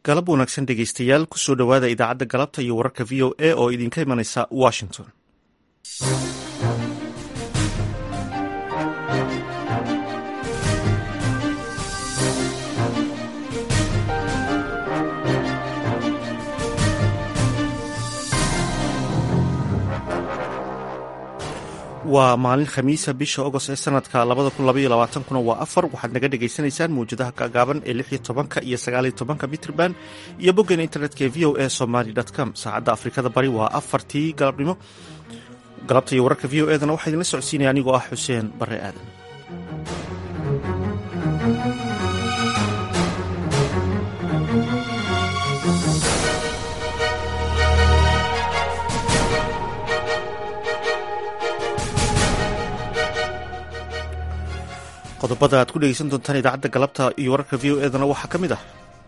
galab wanaagsan dhegeystayaal kusoo dhowaada idaacadda galabta iyo wararka v o a oo idinka imanaysa washington waa maalin khamiisa bisha agost ee sanadka kuna waa afar waxaad naga dhagaysanaysaan mawjadaha gaagaaban ee lix iyo tobanka iyo sagaaliyo tobanka mitrban iyo boggeena internetka ee v o a somaly com saacadda afrikada bari waa afartii galabnimo galabta iyo wararka v o edana waxaa idinla socodsiinaya anigoo ah xuseen bare aadan qodobada aad ku dhegeysan doontaan idaacadda galabta iyo wararka v o edana waxaa ka mid ah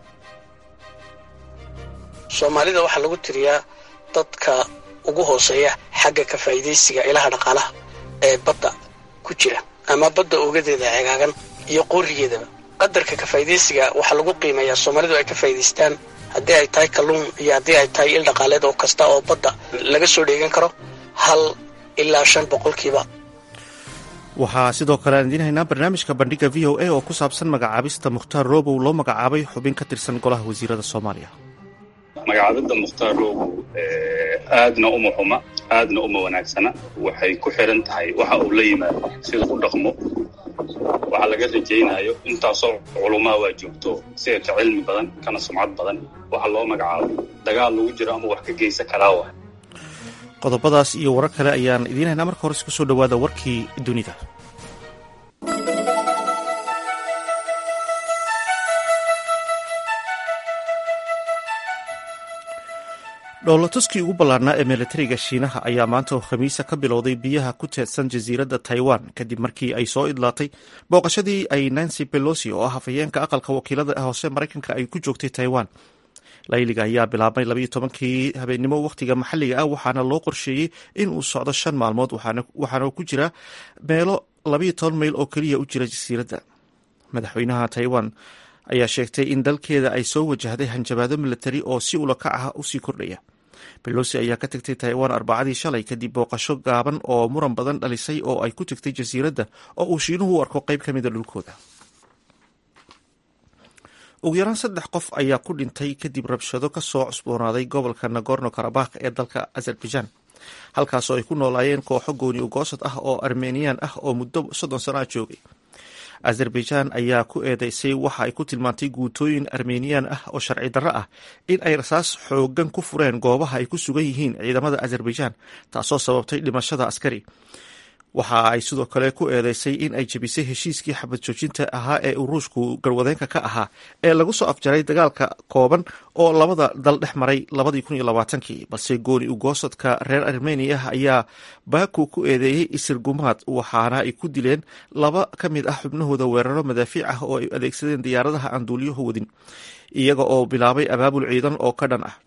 soomaalida waxaa lagu tiriyaa dadka ugu hooseeya xagga ka faa'iidaysiga ilaha dhaqaalaha ee badda ku jira ama badda ogadeeda cegaagan iyo qoorigeedaba qadarka ka faa'iidaysiga waxaa lagu qiimeeyaa soomaalidu ay ka faa'iidaystaan haddii ay tahay kalluun iyo haddii ay tahay il dhaqaaleed oo kasta oo badda laga soo dheegan karo hal ilaa shan boqolkiiba waxaa sidoo kale aan idiin haynaa barnaamijka bandhiga v o a oo ku saabsan magacaabista mukhtaar roobow loo magacaabay xubin ka tirsan golaha wasiirada soomaaliya magacaabidda mukhtaar roobow aadna uma xuma aadna uma wanaagsana waxay ku xiran tahay waxa uu la yimaado sida u dhaqmo waxaa laga rajaynayo intaasoo culumaa waa joogto sida ka cilmi badan kana sumcad badan waxa loo magacaabo dagaal lagu jiro ama wax ka geysa karaa wa qodobadaas iyo warar kale ayaan idiin haynaa marka hore isku soo dhowaada warkii dunida dhoolatuskii ugu ballaarnaa ee milatariga shiinaha ayaa maanta oo khamiisa ka bilowday biyaha ku teedsan jasiiradda taiwan kadib markii ay soo idlaatay booqashadii ay nancy belosi oo ah hafayeenka aqalka wakiilada hoose maraykanka ay ku joogtay taiwan layliga ayaa bilaabmay labayo tobankii habeennimo wakhtiga maxalliga ah waxaana loo qorsheeyey in uu socdo shan maalmood waxaana ku jira meelo labayo toban mayl oo keliya u jira jasiiradda madaxweynaha taiwan ayaa sheegtay in dalkeeda ay soo wajahday hanjabaado milatari oo si ulakac ah usii kordhaya belosi ayaa ka tagtay taiwan arbacadii shalay kadib booqasho gaaban oo muran badan dhalisay oo ay ku tagtay jasiiradda oo uu shiinuhu u arko qayb ka mida dhulkooda ugu yaraan saddex qof ayaa ku dhintay kadib rabshado ka soo cusboonaaday gobolka nagorno karabakh ee dalka azerbaijan halkaasoo ay ku noolaayeen kooxo gooni ugoosad ah oo armeniyan ah oo muddo soddon sano ah joogay azerbaijan ayaa ku eedeysay waxa ay ku tilmaantay guutooyin armeniyan ah oo sharci darro ah in ay rasaas xoogan ku fureen goobaha ay ku sugan yihiin ciidamada azerbaijan taasoo sababtay dhimashada askari waxa ay sidoo kale ku eedeysay in ay jebisay heshiiskii xabad joojinta ahaa ee uu ruushku garwadeenka ka ahaa ee lagu soo afjaray dagaalka kooban oo labada dal dhex maray labadii kun iyo labaatankii balse gooni ugoosadka reer armeniya ayaa baku ku eedeeyey isir gumaad waxaana ay ku dileen laba ka mid ah xubnahooda weeraro madaafiic ah oo ay adeegsadeen diyaaradaha aan duuliyahu wadin iyaga oo bilaabay abaabul ciidan oo ka dhan ah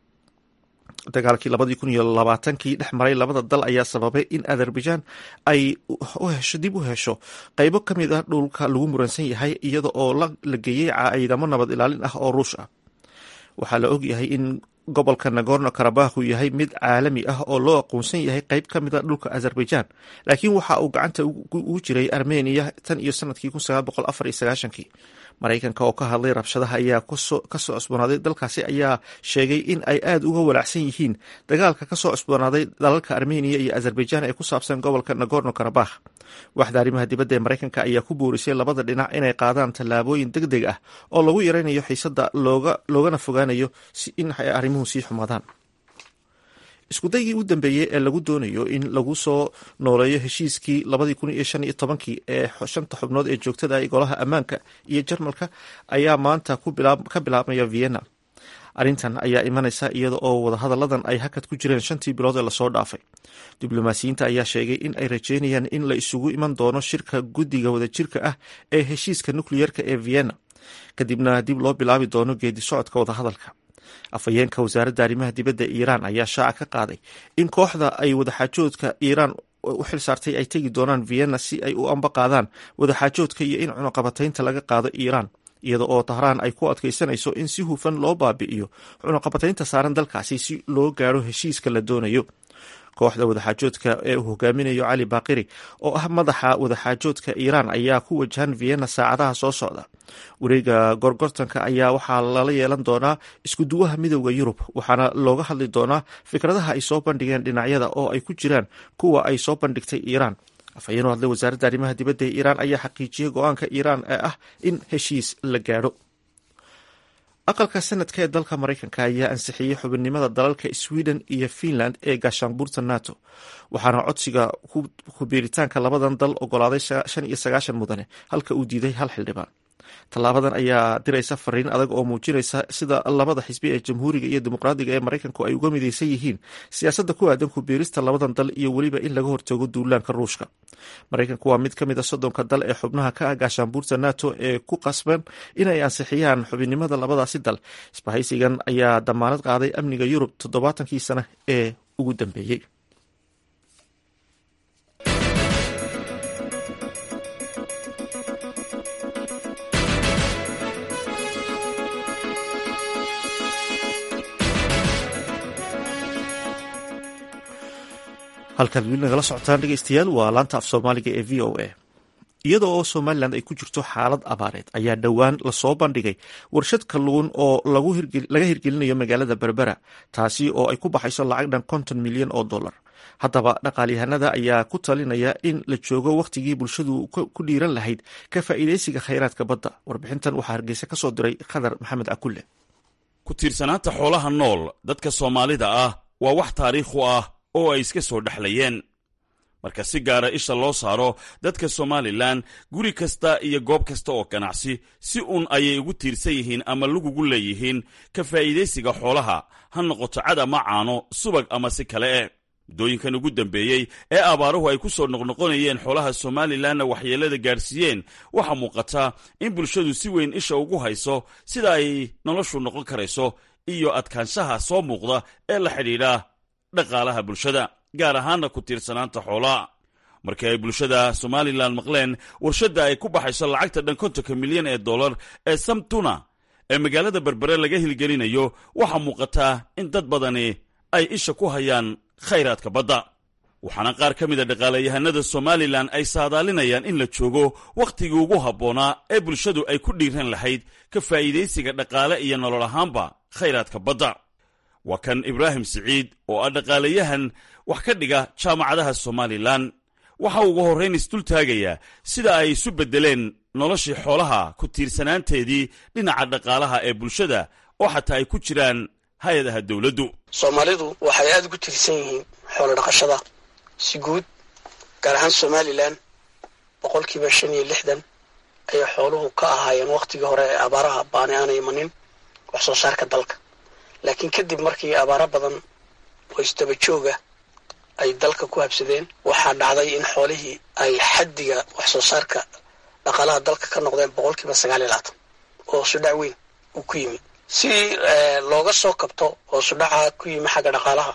dagaalkii labadii kun iyo labaatankii dhex maray labada dal ayaa sababay in azerbaijan ay hesho dib u hesho qaybo ka mid ah dhulka lagu muransan yahay iyada oo la geeyey ciidamo nabad ilaalin ah oo ruush ah waxaa la ogyahay in gobolka nagorno karabakh uu yahay mid caalami ah oo loo aqoonsan yahay qayb ka mid a dhulka azerbaijan laakiin waxa uu gacanta ugu jiray armeniya tan iyo sanadkii kii maraykanka oo ka hadlay rabshadaha ayaa kasoo cusboonaaday dalkaasi ayaa sheegay in ay aada uga walaacsan yihiin dagaalka kasoo cusboonaaday dalalka armeniya iyo azerbaijan ee ku saabsan gobolka nagorno karabakh waxda arrimaha dibadda ee maraykanka ayaa ku boorisay labada dhinac inay qaadaan tallaabooyin deg deg ah oo lagu yaraynayo xiisadda loogana fogaanayo in ay arrimuhu sii xumaadaan iskudaygii u dambeeyey ee lagu doonayo in lagu soo nooleeyo heshiiskii labadii kun iyo shan iyo tobankii ee shanta xubnood ee joogtada ah golaha ammaanka iyo jarmalka ayaa maanta ka bilaabmaya vienna arrintan ayaa imanaysa iyada oo wadahadalladan ay hakad ku jireen shantii bilood ee lasoo dhaafay diblomaasiyiinta ayaa sheegay in ay rajeynayaan in la isugu iman doono shirka guddiga wadajirka ah ee heshiiska nukleyerka ee vienna kadibna dib loo bilaabi doono geedi socodka wadahadalka afhayeenka wasaaradda arrimaha dibadda iiraan ayaa shaaca ka qaaday in kooxda ay wadaxaajoodka iiraan u xil saartay ay tegi doonaan vienna si ay u amba qaadaan wadaxaajoodka iyo in cunuqabataynta laga qaado iiraan iyada oo tahraan ay ku adkaysanayso in si hufan loo baabi'iyo cunaqabataynta saaran dalkaasi si loo gaadho heshiiska la doonayo kooxda wadaxaajoodka ee uu hogaaminayo cali baaqiri oo ah madaxa wadaxaajoodka iiraan ayaa ku wajahan vienna saacadaha soo socda wareega gorgortanka ayaa waxaa lala yeelan doonaa iskuduwaha midowda yurub waxaana looga hadli doonaa fikradaha ay soo bandhigeen dhinacyada oo ay ku jiraan kuwa ay soo bandhigtay iiraan afhayeenoo hadlay wasaaradda arrimaha dibadda ee iiraan ayaa xaqiijiyey go-aanka iiraan ee ah in heshiis la gaadho aqalka sanadka ee dalka maraykanka ayaa ansixiyey xubinnimada dalalka sweden iyo finland ee gaashaanbuurta nato waxaana codsiga kubiiritaanka labadan dal ogolaaday shan iyo sagaashan mudane halka uu diiday hal xildhibaan tallaabadan ayaa diraysa fariin adag oo muujinaysa sida labada xisbi ee jamhuuriga iyo dimuqraadiga ee maraykanku ay uga midaysan yihiin siyaasadda ku aadan kubiirista labadan dal iyo weliba in laga hortago duulaanka ruushka maraykanku waa mid ka mid a soddonka dal ee xubnaha ka ah gaashaanbuurta nato ee ku qasban inay ansixiyaan xubinnimada labadaasi dal isbahaysigan ayaa damaanad qaaday amniga yurub toddobaatankii sano ee ugu dambeeyey halkaad weli nagala socotaan dhegeystayaal waa laanta af soomaaliga ee v o a iyada oo somalilan ay ku jirto xaalad abaareed ayaa dhowaan lasoo bandhigay warshad kalluun oo laga hirgelinayo magaalada berbera taasi oo ay ku baxayso lacag dhan konton milyan oo dollar haddaba dhaqaalyahanada ayaa ku talinaya in la joogo wakhtigii bulshadu ku dhiiran lahayd ka faa'iidaysiga khayraadka badda warbixintan waxaa hargeysa ka soo diray khadar maxamed akulle ku tiirsanaanta xoolaha nool dadka soomaalida ah waa wax taariikh u ah oo ay iska soo dhexlayeen marka si gaara isha loo saaro dadka somalilan guri kasta iyo goob kasta oo ganacsi si uun ayay ugu tiirsan yihiin ama lagugu leeyihiin ka faa'iidaysiga xoolaha ha noqoto cad ama caano subag ama si kale eh muddooyinkan ugu dambeeyey ee abaaruhu ay ku soo noqnoqonayeen xoolaha somalilanna waxyeellada gaadhsiiyeen waxaa muuqata in bulshadu si weyn isha ugu hayso sida ay noloshu noqon karayso iyo adkaanshaha soo muuqda ee la xidhiidha dhaqaalaha bulshada gaar ahaanna ku tiirsanaanta xoolaha markii ay bulshada somalilan maqleen warshadda ay ku baxayso lacagta dhan kontonka milyan ee dollar ee samtuna ee magaalada berbere laga hilgelinayo waxaa muuqataa in dad badani ay isha ku hayaan khayraadka badda waxaana qaar ka mid a dhaqaalayahanada somalilan ay saadaalinayaan in la joogo wakhtigii ugu habboonaa ee bulshadu ay ku dhiiran lahayd ka faa'iidaysiga dhaqaale iyo nolol ahaanba khayraadka badda waa kan ibraahim siciid oo ah dhaqaalayahan wax ka dhiga jaamacadaha somalilan waxa ugu horrayn isdul taagayaa sida ay isu beddeleen noloshii xoolaha ku tiirsanaanteedii dhinaca dhaqaalaha ee bulshada oo xataa ay ku jiraan hay-adaha dowladdu soomaalidu waxay aada ugu tiirsan yihiin xoolo dhaqashada si guud gaar ahaan somalilan boqolkiiba shan iyo lixdan ayay xooluhu ka ahaayeen wakhtigii hore ee abaaraha baani aanay imanin wax soo saarka dalka laakiin kadib markii abaaro badan oo isdaba jooga ay dalka ku habsadeen waxaa dhacday in xoolihii ay xaddiga wax soo saarka dhaqaalaha dalka ka noqdeen boqolkiiba sagaal iyo labaatan oo sudhac weyn uu ku yimi si looga soo kabto oo sudhaca ku yimi xagga dhaqaalaha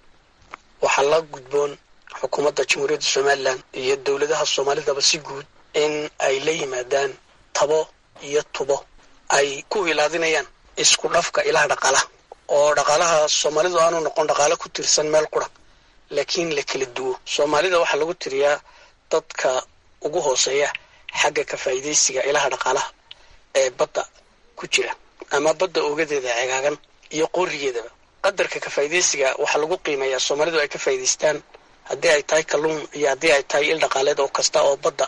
waxaa la gudboon xukuumadda jamhuuriyadda somalilan iyo dowladaha soomaalidaba si guud in ay la yimaadaan tabo iyo tubo ay ku ilaadinayaan isku dhafka ilaha dhaqaalaha oo dhaqaalaha soomaalidu aanu noqon dhaqaalo ku tirsan meel qura laakiin la kala duwo soomaalida waxaa lagu tiriyaa dadka ugu hooseeya xagga ka faa'iidaysiga ilaha dhaqaalaha ee badda ku jira ama badda ogadeeda cegaagan iyo qoorigeedaba qadarka ka faa'iidaysiga waxaa lagu qiimeeyaa soomaalidu ay ka faa'iidaystaan haddii ay tahay kalluun iyo haddii ay tahay il dhaqaaleed oo kasta oo badda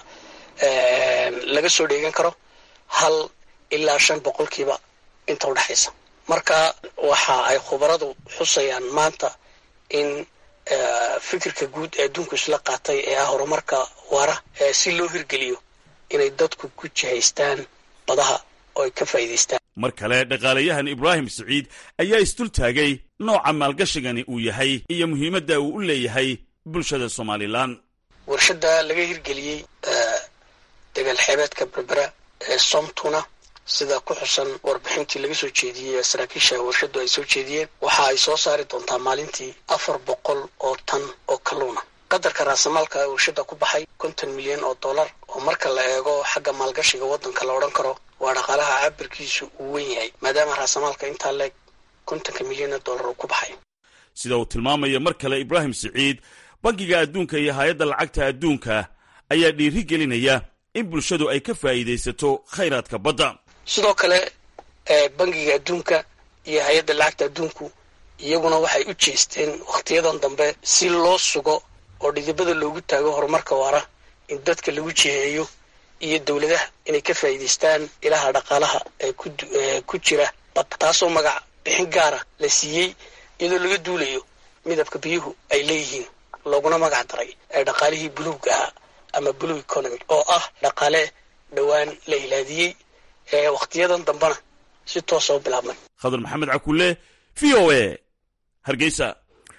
laga soo dheegan karo hal ilaa shan boqolkiiba inta udhexaysa marka waxa ay khubaradu xusayaan maanta in fikirka guud ee adduunku isla qaatay ee ah horumarka waara si loo hirgeliyo inay dadku ku jihaystaan badaha oo ay ka faa'iidaystaan mar kale dhaqaalayahan ibraahim siciid ayaa isdul taagay nooca maalgashigani uu yahay iyo muhiimadda uu u leeyahay bulshada somalilan warshadda laga hirgeliyey degaal xeebeedka berbera ee somtuna sida ku xusan warbixintii laga soo jeediyey ee saraakiisha warshaddu ay soo jeediyeen waxa ay soo saari doontaa maalintii afar boqol oo tan oo kalluuna qadarka raasamaalka ee warshadda ku baxay konton milyan oo dollar oo marka la eego xagga maalgashiga waddanka la odhan karo waa dhaqaalaha cabirkiisu uu wen yahay maadaama raasamaalka intaa leeg kontonka milyan dollar uu ku baxay sida uu tilmaamaya mar kale ibraahim siciid bangiga adduunka iyo hay-adda lacagta adduunka ayaa dhiiri gelinaya in bulshadu ay ka faa'iidaysato khayraadka badda sidoo kale bangiga adduunka iyo hay-adda lacagta adduunku iyaguna waxay u jeesteen wakhtiyadan dambe si loo sugo oo dhidibada loogu taago horumarka waara in dadka lagu jiheeyo iyo dowladaha inay ka faa'iidaystaan ilaha dhaqaalaha ee ku jira badda taasoo magac bixin gaara la siiyey iyadoo laga duulayo midabka biyuhu ay leeyihiin looguna magac daray ee dhaqaalihii buluugga ahaa ama blue economy oo ah dhaqaale dhowaan la ilaadiyey ee wakhtiyadan dambena si toosa u bilaabmay khadar maxamed cakulle v o a hargeysa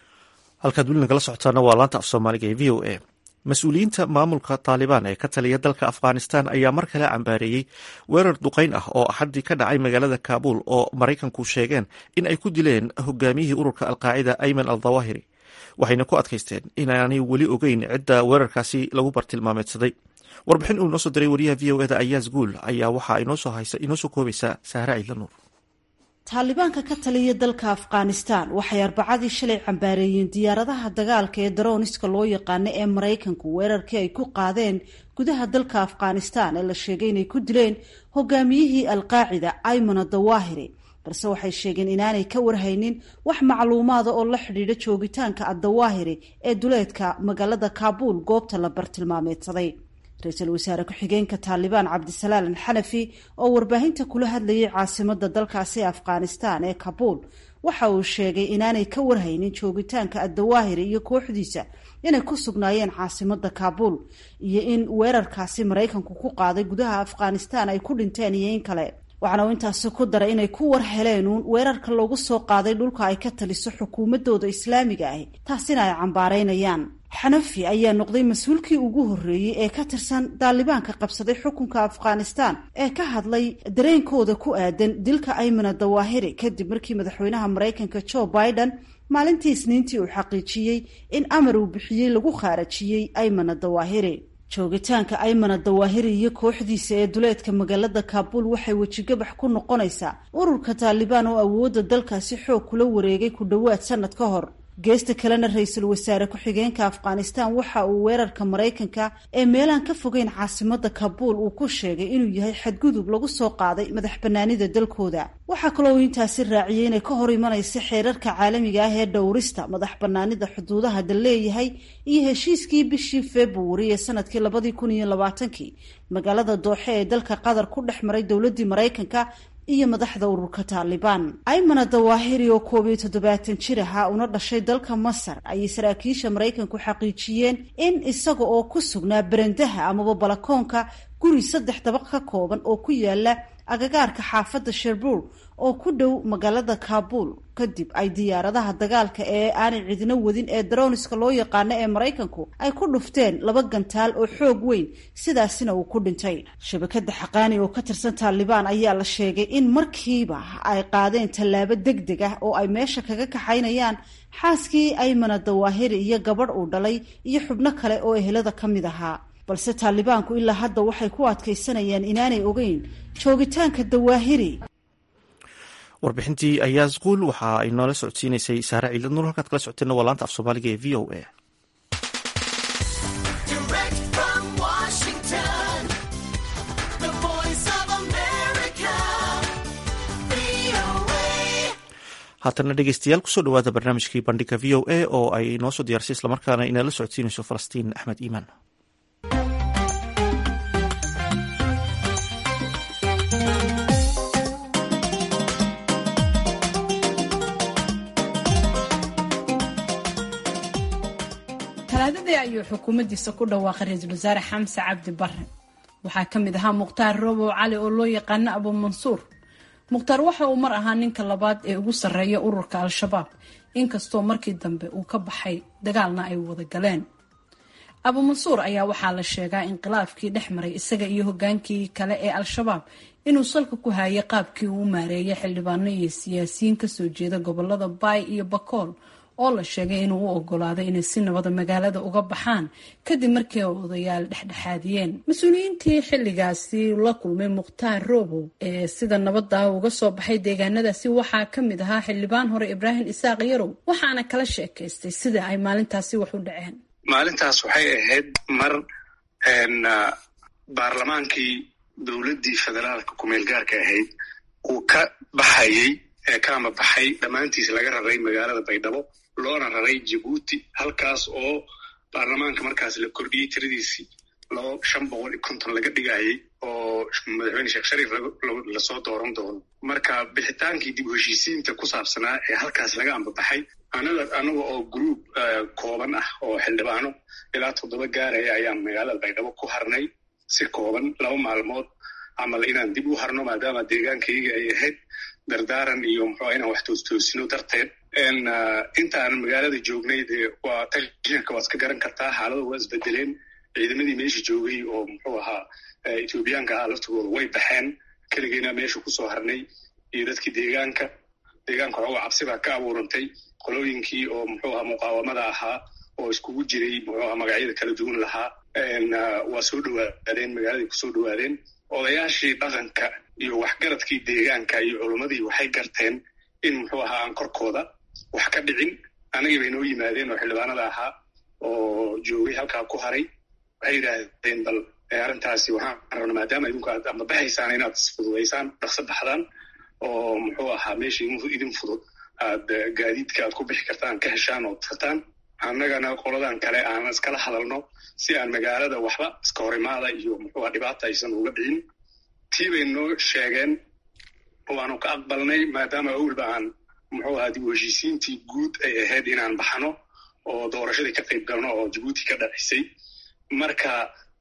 halkaad weli nagala socotaana waa laanta af soomaaliga ee v o a mas-uuliyiinta maamulka taalibaan ee ka taliya dalka afghanistan ayaa mar kale cambaareeyey weerar duqayn ah oo axaddii ka dhacay magaalada kaabuul oo maraykanku sheegeen in ay ku dileen hogaamiyihii ururka alqaacida ayman al dawahiri waxayna ku adkaysteen inaanay weli ogeyn cidda weerarkaasi lagu bartilmaameedsaday warbixin uu inoo soo diray wariyaha v o eda ayaas guul ayaa waxaa inoo soo koobaysa sahra ciidla nuur taalibaanka ka taliya dalka afghanistan waxay arbacadii shalay cambaareeyeen diyaaradaha dagaalka ee darooniska loo yaqaano ee maraykanku weerarkii ay ku qaadeen gudaha dalka afghanistan ee la sheegay inay ku dileen hogaamiyihii alqaacida aymana dawahiri balse waxay sheegeen inaanay ka warhaynin wax macluumaada oo la xidhiidha joogitaanka addawaahiri ee duleedka magaalada kaabuul goobta la bartilmaameedsaday ra-iisul wasaare ku-xigeenka taalibaan cabdisalaalan xanafi oo warbaahinta kula hadlayay caasimada dalkaasi afghanistan ee kabuul waxa uu sheegay inaanay ka warhaynin joogitaanka addawaahiri iyo kooxdiisa inay ku sugnaayeen caasimada kaabuul iyo in weerarkaasi maraykanku ku qaaday gudaha afghanistan ay ku dhinteen iyo in kale waxaana uu intaasi ku daray inay ku war heleen uun weerarka loogu soo qaaday dhulka ay ka taliso xukuumadooda islaamiga ahi taasina ay cambaareynayaan xanafi ayaa noqday mas-uulkii ugu horreeyey ee ka tirsan daalibaanka qabsaday xukunka afghanistan ee ka hadlay dareenkooda ku aadan dilka aymana dawaahiri kadib markii madaxweynaha maraykanka joe biden maalintii isniintii uu xaqiijiyey in amar uu bixiyey lagu khaarajiyey aymana dawaahiri joogitaanka aymana dawaahiri iyo kooxdiisa ee duleedka magaalada kaabuul waxay wejigabax ku noqonaysaa ururka taalibaan oo awoodda dalkaasi xoog kula wareegay ku dhowaad sanad ka hor geesta kalena ra-iisul wasaare ku-xigeenka afghanistan waxa uu weerarka maraykanka ee meelaan ka fogeyn caasimada kabuul uu ku sheegay inuu yahay xadgudub lagu soo qaaday madax banaanida dalkooda waxaa kaloo uu intaasi raaciyey inay ka hor imanaysa xeerarka caalamiga ah ee dhowrista madax banaanida xuduudaha dal leeyahay iyo heshiiskii bishii februari ee sanadkii labadii kun iyo labaatankii magaalada dooxe ee dalka qatar ku dhex maray dowladii maraykanka iyo madaxda ururka taalibaan aymana dawaahiri oo koob iyo toddobaatan jir ahaa una dhashay dalka masar ayay saraakiisha maraykanku xaqiijiyeen in isaga oo ku sugnaa berendaha amaba balakoonka guri saddex dabaq ka kooban oo ku yaala agagaarka xaafadda sherbuur oo ku dhow magaalada kaabuul kadib ay diyaaradaha dagaalka ee aanay cidino wadin ee daroniska loo yaqaano ee maraykanku ay ku dhufteen laba gantaal oo xoog weyn sidaasina uu ku dhintay shabakada xaqaani oo ka tirsan taalibaan ayaa la sheegay in markiiba ay qaadeen tallaabo deg deg ah oo ay meesha kaga kaxaynayaan xaaskii aymana dawaahiri iyo gabadh uu dhalay iyo xubno kale oo ehelada ka mid ahaa balse taalibaanku ilaa hadda waxay ku adkaysanayaan inaanay ogeyn joogitaanka dawaahiri warbixintii ayaas quul waxa ay noola socodsiinaysay saare ciilad nuur halkaad kala socoteenna waa laanta af soomaaliga ee v o a haatana dhegeystayaal kusoo dhawaada barnaamijkii bandhiga v o a oo ay noo soo diyaarsay islamarkaana inala socodsiinayso falastiin axmed iimaan talaadadii ayuu xukuumaddiisa ku dhawaaqay ra-iisul wasaare xamse cabdi bare waxaa ka mid ahaa mukhtaar robow cali oo loo yaqaano abu mansuur mukhtaar waxa uu mar ahaa ninka labaad ee ugu sarreeya ururka al-shabaab inkastoo markii dambe uu ka baxay dagaalna ay wada galeen abu mansuur ayaa waxaa la sheegaa inqilaafkii dhex maray isaga iyo hogaankii kale ee al-shabaab inuu salka ku hayay qaabkii uu maareeyay xildhibaano iyo siyaasiyiin kasoo jeeda gobolada baay iyo bakool oo la sheegay inuu u ogolaaday inay si nabada magaalada uga baxaan kadib markii ay odayaal dhexdhexaadiyeen mas-uuliyiintii xilligaasi la kulmay mukhtaar robow ee sida nabada uga soo baxay deegaanadaasi waxaa ka mid ahaa xildhibaan hore ibraahim isaaq yarow waxaana kala sheekaystay sida ay maalintaasi wax u dhaceen maalintaas waxay ahayd mar baarlamaankii dowladdii federaalka kumeel gaarka ahayd uu ka baxayey ee kaama baxay dhammaantiis laga raray magaalada baydhabo loona raray jabuuti halkaas oo baarlamaanka markaas la kordhiyey tiradiisii laba shan boqol iyo konton laga dhigayey oo madaxweyne sheekh shariif lasoo dooran doono marka bixitaankii dib u heshiisiinta ku saabsanaa ee halkaas laga ambabaxay anaga anaga oo gruub kooban ah oo xildhibaano ilaa toddoba gaaraya ayaan magaalada baydhabo ku harnay si kooban laba maalmood camal inaan dib u harno maadaama deegaankayga ay ahayd dardaaran iyo muxua inaan wax toostoosino darteed intaan magaalada joognay dee waa tashanka waad iska garan kartaa xaalada waa isbedeleen ciidamadii meesha joogay oo muxuu ahaa ethoobiyaanka ahaa laftigooda way baxeen keligeyna meesha kusoo harnay iyo dadkii deegaanka deegaanka xooga cabsi baa ka abuurantay qolooyinkii oo muxuu ahaa muqaawamada ahaa oo iskugu jiray muxuu ahaa magacyada kala duwan lahaa waa soo dhowaadeen magaaladay kusoo dhowaadeen odayaashii dhaqanka iyo waxgaradkii deegaanka iyo culummadii waxay garteen in muxuu ahaa aan korkooda wax ka dhicin anagii bay noo yimaadeen oo xildhibaanada ahaa oo joogay halkaa ku haray waxay yidhaahdeen bal arrintaasi waxaan rabna maadaama idinku aad ambabaxaysaan inaad isfududaysaan dhaqso baxdaan oo muxuu ahaa meesha idin fudud aad gaadiidka aad ku bixi kartaan ka heshaan oo tartaan annagana qoladan kale aan iskala hadalno si aan magaalada waxba iska horimaada iyo muxuuha dhibaata aysan uga dhicin tii bay noo sheegeen waanu ka aqbalnay maadaama awalba aan muxuu ahaa dib u heshiisiintii guud ay ahayd inaan baxno oo doorashadii ka qayb galno oo jabuuti ka dhacisay marka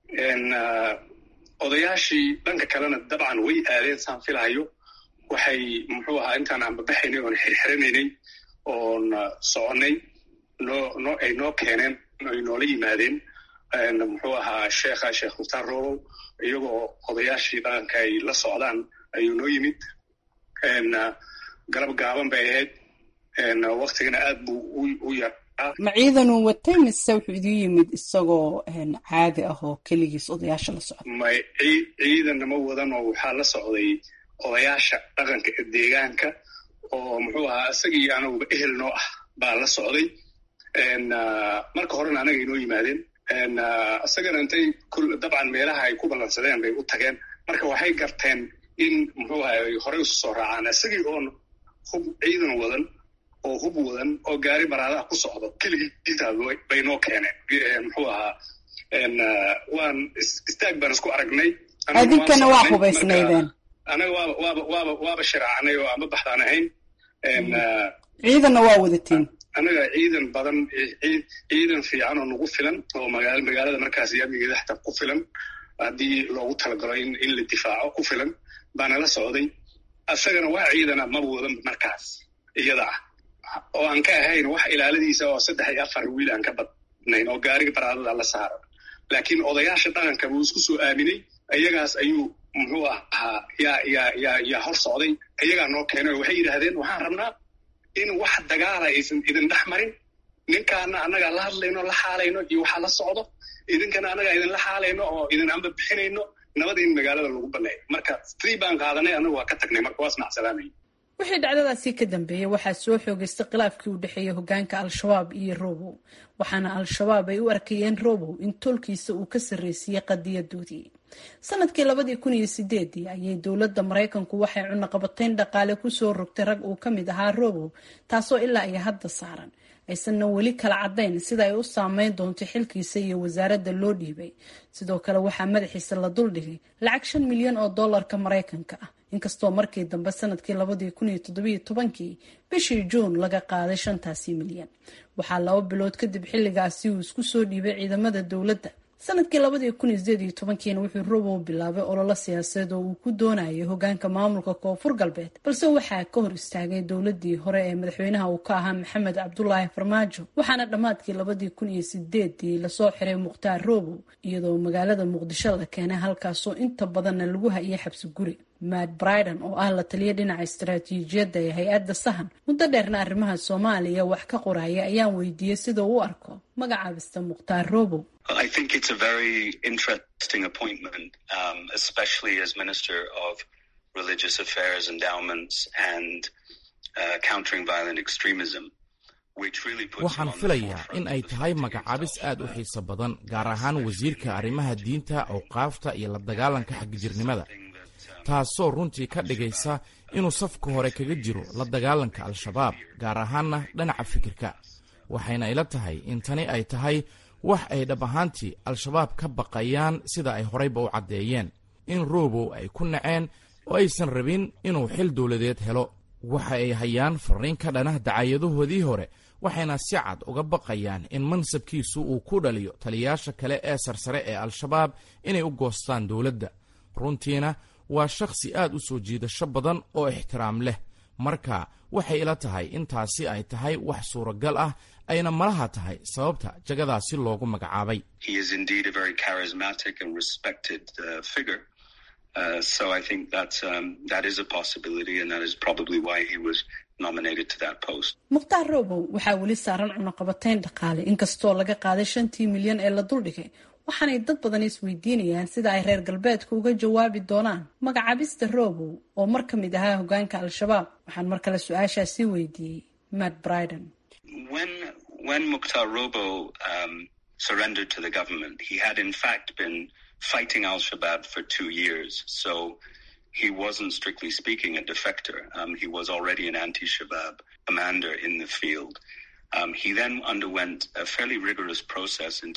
odayaashii dhanka kalena dabcan way aadeen saan filahayo waxay muxuu ahaa intaan aanbabaxaynay oon xirxiranaynay oon soconnay noo no ay noo keeneen ay noola yimaadeen muxuu ahaa sheekha sheekh mukhtaar robow iyagoo odayaashii dhaqanka ay la socdaan ayuu noo yimid galab gaaban bay ahayd waktigana aad buu u yaraa ma ciidanuu watay mise wuxuu idiin yimid isagoo caadi ah oo keligiis odayaasha la socda may ciidanna ma wadan oo waxaa la socday odayaasha dhaqanka ee deegaanka oo muxuu ahaa isagii anaguba ehel noo ah baa la socday marka horena anaga inoo yimaadeen isagana intay dabcan meelaha ay ku ballansadeen bay u tageen marka waxay garteen in muxuu ahaa ay horey usu soo raacaan isagii oon hub ciidan wadan oo hub wadan oo gaari baraadaha ku socdo keligiitaa bay noo keeneen muxuu ahaa waan istaag baan isku aragnay adinkana waa hubaysnaydeen anaga waaba waaba waaba waaba shiraacnay oo ama baxdaan ahayn ciidanna waa wadatiin anaga ciidan badan ciidan fiican oo nagu filan oo magaa magaalada markaas amnigeeda xataa ku filan haddii loogu talagalo in in la difaaco ku filan baana la socday isagana waa ciidana maba wadan markaas iyada ah oo aan ka ahayn wax ilaaladiisa oo saddex iyo afar wiil aan ka badnayn oo gaariga baraadada la saaran laakiin odayaasha dhaqanka buu isku soo aaminay iyagaas ayuu muxuu ahaa yaa yaa yaa yaa hor socday iyagaa noo keenay oo waxay yidhaahdeen waxaan rabnaa in wax dagaala aysan idin dhex marin ninkaana annagaa la hadlayno la xaalayno iyo waxaa la socdo idinkana annagaa idinla xaalayno oo idin amba bixinayno nabada in magaalada lagu baneeyo marka sii baan qaadanay annagu waa ka tagnay marka waa ismacsalaamay wixii dhacdadaasi ka dambeeyey waxaa soo xoogaystay khilaafkii u dhexeeyey hogaanka al-shabaab iyo robow waxaana al-shabaab ay u arkayeen robow in tolkiisa uu ka sarreysiiyey qadiyadoodii sanadkii labadii kun iyo sideedii ayay dowladda maraykanku waxay cunaqabateyn dhaqaale kusoo rogtay rag uu ka mid ahaa robow taasoo ilaa iyo hadda saaran aysanna weli kala caddayn sida ay u saameyn doonto xilkiisa iyo wasaaradda loo dhiibay sidoo kale waxaa madaxiisa la duldhigay lacag shan milyan oo dollarka maraykanka ah inkastoo markii dambe sanadkii labadii kun iyo toddobiyo tobankii bishii juun laga qaaday shantaasi milyan waxaa laba bilood kadib xilligaasi uu isku soo dhiibay ciidamada dowladda sanadkii labadii kun iyo sideed iyo tobankiina wuxuu robow bilaabay ololo siyaasadeed oo uu ku doonayay hogaanka maamulka koonfur galbeed balse waxaa ka hor istaagay dowladii hore ee madaxweynaha uu ka ahaa maxamed cabdulaahi farmaajo waxaana dhammaadkii labadii kun iyo sideedii lasoo xiray mukhtaar robow iyadoo magaalada muqdisho la keenay halkaasoo inta badanna lagu hayay xabsi guri matt briden oo ah la taliya dhinaca istaraatiijiyadda ee hay-adda sahan muddo dheerna arrimaha soomaaliya wax ka qoraya ayaan weydiiyey sida uu u arko magacaabista mukhtaar robow I think it's a very interesting appointment, um, especially as Minister of Religious Affairs, Endowments, and uh, Countering Violent Extremism. waxaan filayaa in ay tahay magacaabis aad u xiiso badan gaar ahaan wasiirka arrimaha diinta awqaafta iyo la dagaalanka xagjirnimada taasoo runtii ka dhigaysa inuu safka hore kaga jiro la dagaalanka al-shabaab gaar ahaanna dhinaca fikirka waxayna ila tahay in tani ay tahay wax ay dhab ahaantii al-shabaab ka baqayaan sida ay horeyba u caddeeyeen in robow ay ku naceen oo aysan rabin inuu xil dowladeed helo waxa ay hayaan fariin ka dhana dacayadahoodii hore waxayna si cad uga baqayaan in mansabkiisu uu ku dhaliyo taliyayaasha kale ee sarsare ee al-shabaab inay u goostaan dowladda runtiina waa shakhsi aad u soo jiidasho badan oo ixtiraam leh marka waxay ila tahay intaasi ay tahay wax suuragal ah ayna malaha tahay sababta jagadaasi loogu magacaabay Uh, so I think that's um, that is a possibility, and that is probably why he was nominated to that post. mukhtaar robow waxaa weli saaran cunaqabatayn dhaqaale inkastoo laga qaaday shantii milyan ee la duldhigay waxaanay dad badan isweydiinayaan sida ay reer galbeedka uga jawaabi doonaan magacaabista robow oo mar ka mid ahaa hogaanka al-shabaab waxaan mar kale su-aashaasi weydiiyey matt briden When when Mukhtar Robo um, surrendered to the government, he had in fact been fighting Al Shabaab for two years. So he wasn't strictly speaking a defector. Um, he was already an anti Shabaab commander in the field. Um, he then underwent a fairly rigorous process in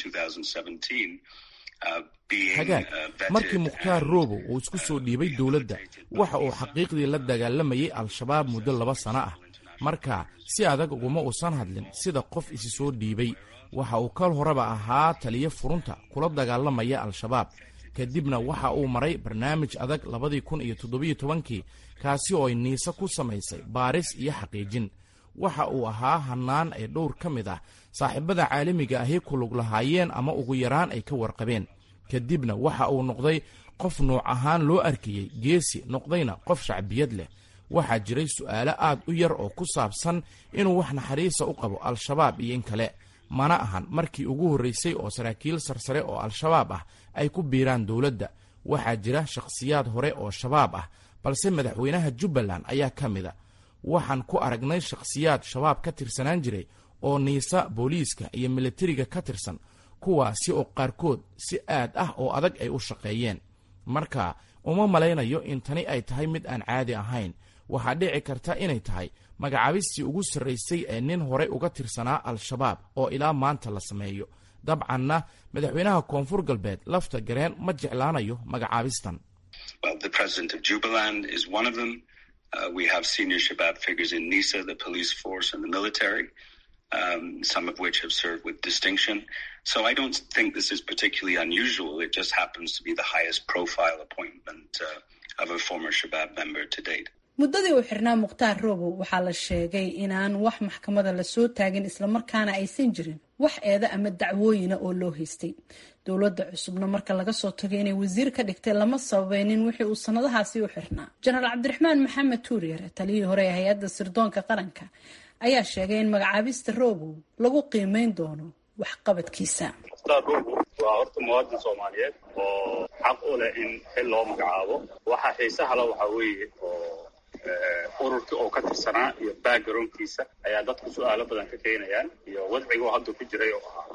2017. Uh, being, hagaag uh, vetted markii mukhtaar and, robow uu isku soo dhiibay dowladda waxa uu xaqiiqdii la dagaalamayay al-shabaab muddo laba sano ah marka si adag uguma uusan hadlin sida qof isi soo dhiibay waxa uu kal horeba ahaa taliyo furunta kula dagaalamaya al-shabaab kadibna waxa uu maray barnaamij adag labadii kun iyo toddobiyo tobankii kaasi oo ay niise ku samaysay baaris iyo xaqiijin waxa uu ahaa hannaan ay dhowr ka mid ah saaxiibada caalamiga ahi ku lug lahaayeen ama ugu yaraan ay ka warqabeen kadibna waxa uu noqday qof nuuc ahaan loo arkayey geesi noqdayna qof shacbiyad leh waxaa jiray su'aalo aad u yar oo ku saabsan inuu wax naxariisa u qabo al-shabaab iyo in kale mana ahan markii ugu horraysay oo saraakiil sarsare oo al-shabaab ah ay ku biiraan dowladda waxaa jira shakhsiyaad hore oo shabaab ah balse madaxweynaha jubbaland ayaa ka mid a waxaan ku aragnay shakhsiyaad shabaab ka tirsanaan jiray oo niisa booliiska iyo militariga ka tirsan kuwaasi oo qaarkood si aad ah oo adag ay u shaqeeyeen marka uma malaynayo in tani ay tahay mid aan caadi ahayn waxaa dhici karta inay tahay magacaabistii ugu sarraysay ee nin horey uga tirsanaa al-shabaab oo ilaa maanta la sameeyo dabcanna madaxweynaha koonfur galbeed lafta gareen ma jeclaanayo magacaabistan Well, the president of Jubaland is one of them. Uh, we have senior Shabab figures in NISA, the police force, and the military, um, some of which have served with distinction. So I don't think this is particularly unusual. It just happens to be the highest profile appointment uh, of a former Shabab member to date. muddadii uu xirnaa mukhtaar robow waxaa la sheegay inaan wax maxkamada lasoo taagin islamarkaana aysan jirin wax eeda ama dacwooyina oo loo haystay dowladda cusubna marka laga soo tagay inay wasiir ka dhigtay lama sabaynin wixii uu sanadahaasi u xirnaa jenaraal cabdiraxmaan maxamed tuuriyare taliyihii hore ee hay-adda sirdoonka qaranka ayaa sheegay in magacaabista robow lagu qiimeyn doono waxqabadkiisa mukhtaar robo waa horta muwaadin soomaaliyeed oo xaq u leh in xil loo magacaabo waxa xiisaha le waxaa weeye oo ururkii oo ka tirsanaa iyo backgroundkiisa ayaa dadku su-aalo badan ka keenayaan iyo wadcigoo hadda ku jiray oo ahaa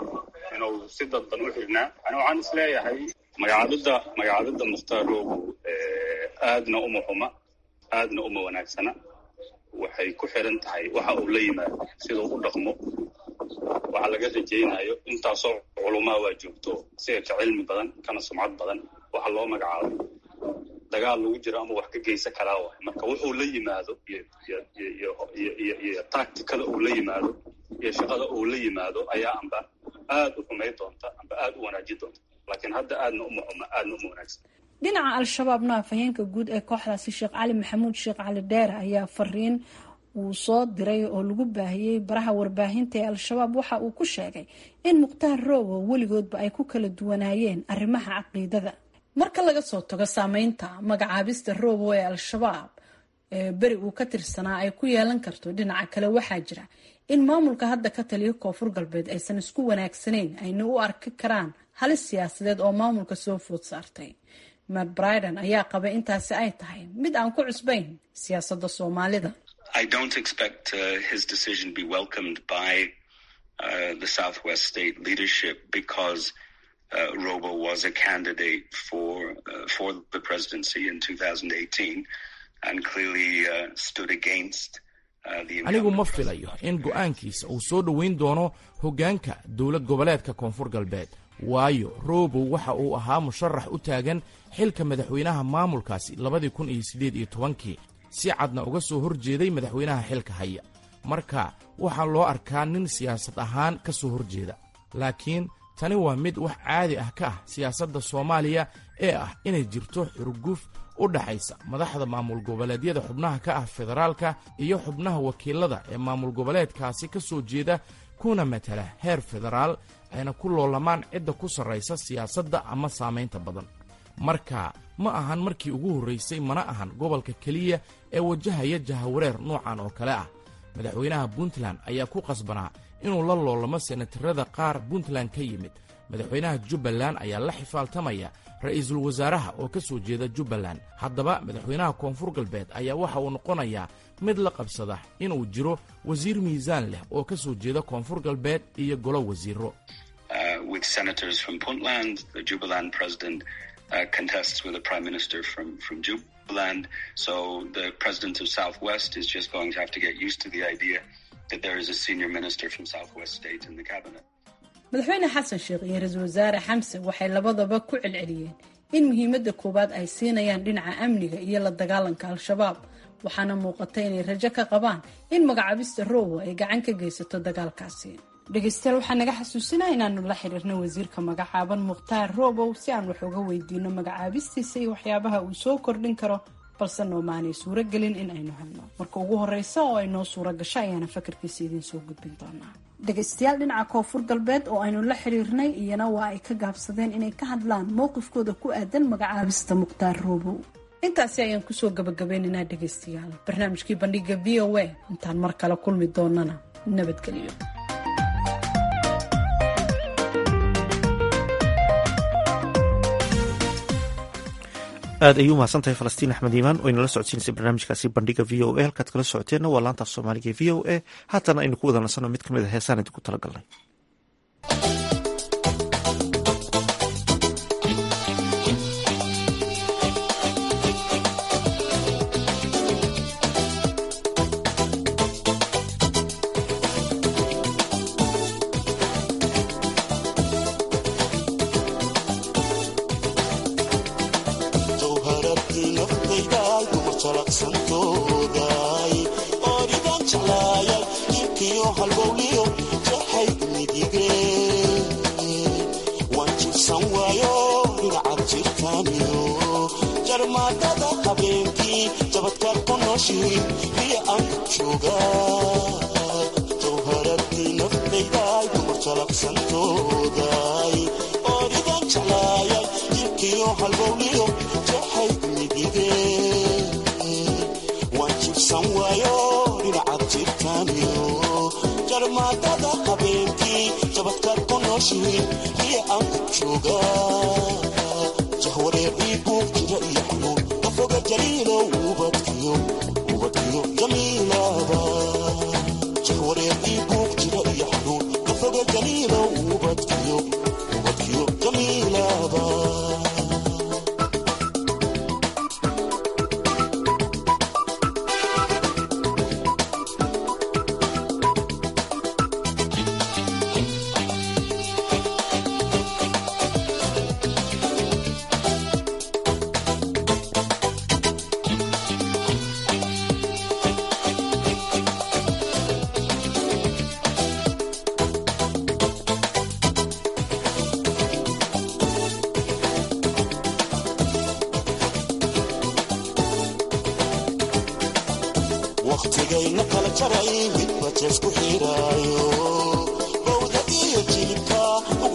inuu si dadban u xirnaa ani waxaan is leeyahay magacaabidda magacaabidda mukhtaar robo aadna uma xuma aadna uma wanaagsana waxay ku xiran tahay waxa uu la yimaado siduu u dhaqmo waxaa laga rajaynayo intaasoo culumaa waa joogto sida ka cilmi badan kana sumcad badan waxa loo magacaabo dagaal lagu jiro ama wax ka geysan karaa waay marka wuxuu la yimaado iyo tacticada uu la yimaado iyo shaqada uu la yimaado ayaa amba aad u xumay doonta amba aad u wanaaji doonta laakiin hadda aadna uma xuma aadna uma wanaagsan dhinaca al-shabaabna afhayeenka guud ee kooxdaasi sheekh cali maxamuud sheekh cali dheere ayaa fariin uu soo diray oo lagu baahiyey baraha warbaahinta ee al-shabaab waxa uu ku sheegay in mukhtaar robow weligoodba ay ku kala duwanaayeen arrimaha caqiidada marka laga soo tago saameynta magacaabista roobo ee al-shabaab ee beri uu ka tirsanaa ay ku yeelan karto dhinaca kale waxaa jira in maamulka hadda ka taliya koonfur galbeed aysan isku wanaagsanayn ayna u arki karaan halis siyaasadeed oo maamulka soo food saartay matt briden ayaa qabay intaasi ay tahay mid aan ku cusbayn siyaasadda soomaalida I don't expect uh, his decision be welcomed by uh, the Southwest State leadership because uh, Robo was a candidate for uh, for the presidency in 2018 and clearly uh, stood against uh, the. anigu ma filayo in go'aankiisa uu soo dhoweyn doono hoggaanka dowlad goboleedka koonfur galbeed waayo robow waxa uu ahaa musharax u taagan xilka madaxweynaha maamulkaasi labadii kun iyo siddeed iyo tobankii si cadna uga soo hor jeeday madaxweynaha xilka haya marka waxaa loo arkaa nin siyaasad ahaan ka soo hor jeeda laakiin tani waa mid wax caadi ah ka ah siyaasadda soomaaliya ee ah inay jirto xurguf u dhaxaysa madaxda maamul goboleedyada xubnaha ka ah federaalka iyo xubnaha wakiilada ee maamul goboleedkaasi ka soo jeeda kuna matala heer federaal ayna ku loolamaan cidda ku sarraysa siyaasadda ama saamaynta badan marka ma ahan markii ugu horraysay mana ahan gobolka keliya ee wajahaya jahawareer noocan oo kale ah madaxweynaha puntland ayaa ku qasbanaa inuu la loolamo senatarada qaar puntland ka yimid madaxweynaha jubbaland ayaa la xifaaltamaya ra'iisul wasaaraha oo ka soo jeeda jubbaland haddaba madaxweynaha koonfur galbeed ayaa waxa uu noqonayaa mid la qabsada inuu jiro wasiir miisaan leh oo ka soo jeeda koonfur galbeed iyo golo wasiiro Uh, with senators from Puntland, the Jubaland president uh, contests with a prime minister from, from Jubaland. So the president of Southwest is just going to have to get used to the idea that there is a senior minister from Southwest State in the cabinet. madaxweyne xasan sheekh iyo ra-iisul wasaare xamse waxay labadaba ku celceliyeen in muhiimadda koowaad ay siinayaan dhinaca amniga iyo la dagaalanka al-shabaab waxaana muuqata inay rajo ka qabaan in magacaabista rowo ay gacan ka geysato dagaalkaasi dhegeystayaal waxaa naga xasuusinaa inaanu la xiriirna wasiirka magacaaban mukhtaar robow si aan wax uga weydiino magacaabistiisa iyo waxyaabaha uu soo kordhin karo balse noomaanay suuro gelin in aynu helno marka ugu horeysa oo ay noo suura gasho ayaana fakarkiisa idiin soo gudbin doonaa dhegeystayaal dhinaca koonfur galbeed oo aynu la xiriirnay iyana waa ay ka gaabsadeen inay ka hadlaan mowqifkooda ku aadan magacaabista mukhtaar robow intaasi ayaan kusoo gabagabeynaynaa dhegeystayaal barnaamijkii bandhiga v o a intaan mar kale kulmi doonana nabadgelyo aad ayuu umahadsan tahay falastiin axmed iimaan oo inala socodsiinaysay barnaamijkaasi bandhiga v o a halkaad kala socoteenna waa laanta af soomaaliga v o a haatana aynu ku wada nasanno mid ka mid a heesaan idinku talagalnay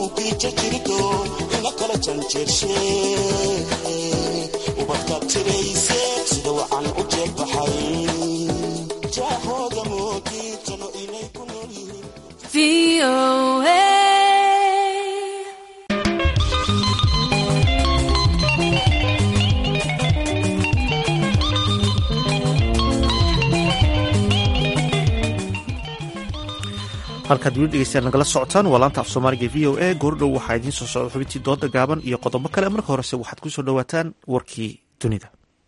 muugiija jirto ina kala janjeershe ubadka tirayse sida wacan u jeedbaxay jaahooda moogiijano inay ku nool yihiin halkaad weli dhegeystayaal nagala socotaan waa laanta af soomaaliga v o a goordhow waxaa idiin soo socda xubintii dooda gaaban iyo qodobo kale marka horese waxaad ku soo dhowaataan warkii dunida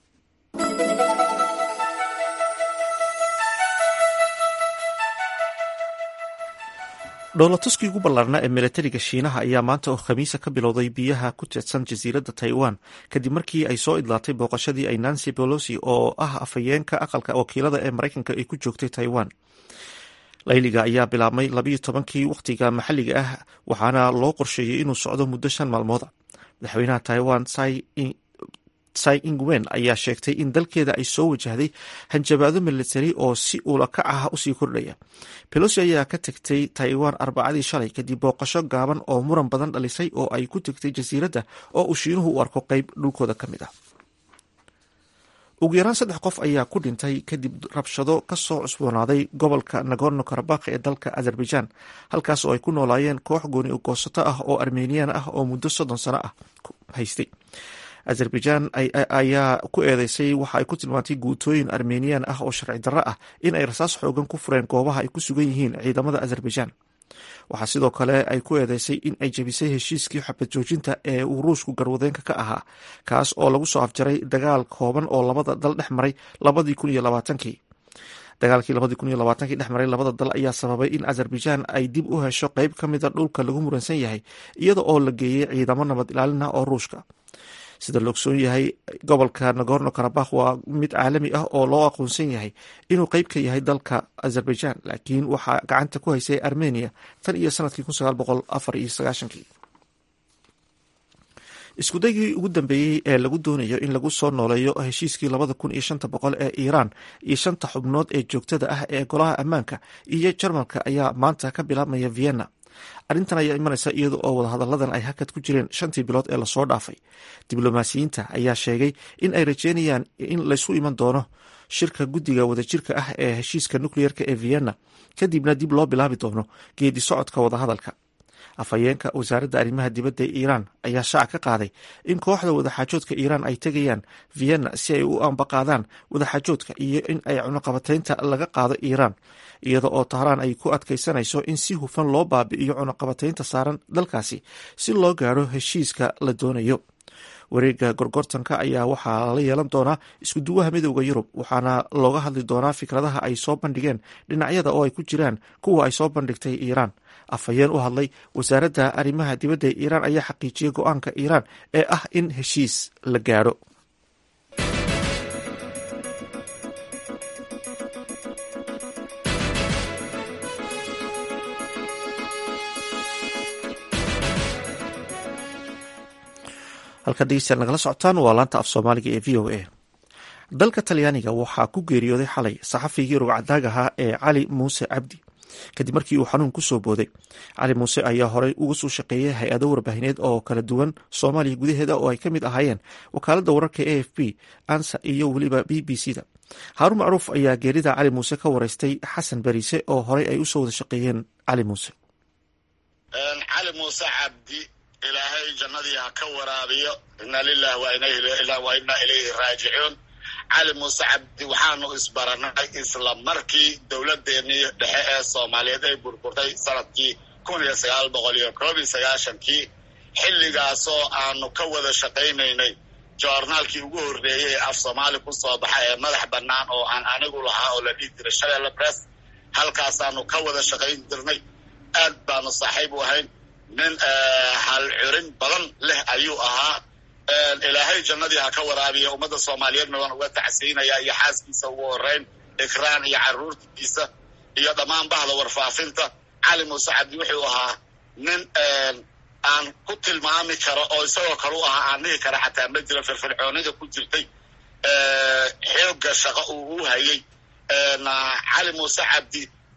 dhowlatuskii ugu ballaarnaa ee milatariga shiinaha ayaa maanta oo khamiisa ka bilowday biyaha ku teedsan jasiiradda taiwan kadib markii ay soo idlaatay booqashadii ay nancy bolosi oo ah afhayeenka aqalka wakiilada ee maraykanka ay ku joogtay taiwan layliga ayaa bilaabmay labayo tobankii wakhtiga maxalliga ah waxaana loo qorsheeyey inuu socdo muddo shan maalmooda madaxweynaha taiwan tsai ingwen ayaa sheegtay in dalkeeda ay soo wajahday hanjabaado militari oo si ulakac ah usii kordhaya belosi ayaa ka tegtay taiwan arbacadii shalay kadib booqasho gaaban oo muran badan dhalisay oo ay ku tegtay jasiiradda oo uu shiinuhu u arko qeyb dhulkooda ka mid ah ugu yaraan saddex qof ayaa ku dhintay kadib rabshado kasoo cusboonaaday gobolka nagorno karabakh ee dalka azerbaijan halkaas oo ay ku noolaayeen koox gooni goosato ah oo armeniyan ah oo muddo soddon sano ah haystay azerbaijan ayaa ku eedeysay waxa ay ku tilmaantay guutooyin armeniyan ah oo sharci darro ah in ay rasaas xoogan ku fureen goobaha ay ku sugan yihiin ciidamada azerbaijan waxaa sidoo kale ay ku eedeysay in ay jebisay heshiiskii xabad joojinta ee uu ruushku garwadeenka ka ahaa kaas oo lagu soo afjaray dagaal kooban oo labada dal dhex maray labadii kun iyo labaatankii dagaalkii labadii kun iyo labaatankii dhex maray labada dal ayaa sababay in azerbaijan ay dib u hesho qeyb ka mida dhulka lagu muransan yahay iyada oo la geeyey ciidamo nabad ilaalina oo ruushka sida la ogsoon yahay gobolka nagorno karabakh waa mid caalami ah oo loo aqoonsan yahay inuu qeyb ka yahay dalka azerbaijan laakiin waxaa gacanta ku haysay armenia tan iyo sanadkii kun sagaal boqol afar iyo sagaashankii iskudaygii ugu dambeeyey ee lagu doonayo in lagu soo nooleeyo heshiiskii labada kun iyo shanta boqol ee iiraan iyo shanta xubnood ee joogtada ah ee golaha ammaanka iyo jarmalka ayaa maanta ka bilaabmaya vienna arrintan ayaa imanaysa iyada oo wadahadalladan ay hakad ku jireen shantii bilood ee lasoo dhaafay diblomaasiyiinta ayaa sheegay in ay rajeynayaan in laysku iman doono shirka guddiga wadajirka ah ee heshiiska nukleyerka ee vienna kadibna dib loo bilaabi doono geedi socodka wadahadalka afhayeenka wasaaradda arrimaha dibadda ee iiraan ayaa shaac ka qaaday in kooxda wadaxaajoodka iiraan ay tegayaan vienna si ay u ambaqaadaan wadaxaajoodka iyo in ay cunuqabataynta laga qaado iiraan iyada oo tahraan ay ku adkaysanayso in si hufan loo baabi'iyo cunuqabataynta saaran dalkaasi si loo gaadho heshiiska la doonayo wareega gorgortanka ayaa waxaa lala yeelan doonaa iskuduwaha midowda yurub waxaana looga hadli doonaa fikradaha ay soo bandhigeen dhinacyada oo ay ku jiraan kuwa ay soo bandhigtay iiraan afhayeen u hadlay wasaaradda arrimaha dibadda ee iiraan ayaa xaqiijiyey go-aanka iiraan ee ah in heshiis la gaadho halkaad dhegeystayaal nagala socotaan waa laanta af soomaaliga ee v o a dalka talyaaniga waxaa ku geeriyooday xalay saxafigii rugcadaag ahaa ee cali muuse cabdi kadib markii uu xanuun kusoo booday cali muuse ayaa horey uga soo shaqeeyay hay-ado warbaahineed oo kala duwan soomaaliya gudaheeda oo ay ka mid ahaayeen wakaaladda wararka a f b ansa iyo weliba b b c da haaruun macruuf ayaa geerida cali muuse ka wareystay xasan beriise oo horey ay usoo wada shaqeeyeen cali muuse cali muuse cabdi ilaahay jannadii ha ka waraabiyo inna lilah wa inna ilayhi raajicuun cali muuse cabdi waxaanu isbaranay isla markii dowladeennii dhexe ee soomaaliyeed ay burburtay sanadkii kun iyo sagaal boqol iyo koob iyo sagaashankii xilligaasoo aanu ka wada shaqaynaynay joornaalkii ugu horreeyey ee af soomaali ku soo baxa ee madax bannaan oo aan anigu lahaa oo la dhihi jiray shabeelle bress halkaasaanu ka wada shaqayn jirnay aad baanu saaxiib u ahayn nin hal curin badan leh ayuu ahaa ilaahay jannadii ha ka waraabiya ummadda soomaaliyeedna waan uga tacsiinaya iyo xaaskiisa ugu horeyn ikraan iyo carruurtiisa iyo dhammaan bahda warfaafinta cali muuse cabdi wuxuu ahaa nin aan ku tilmaami karo oo isagoo kale u ahaa aan dhihi kara xataa ma jira firfircoonida ku jirtay xoogga shaqo uu u hayay cali muuse cabdi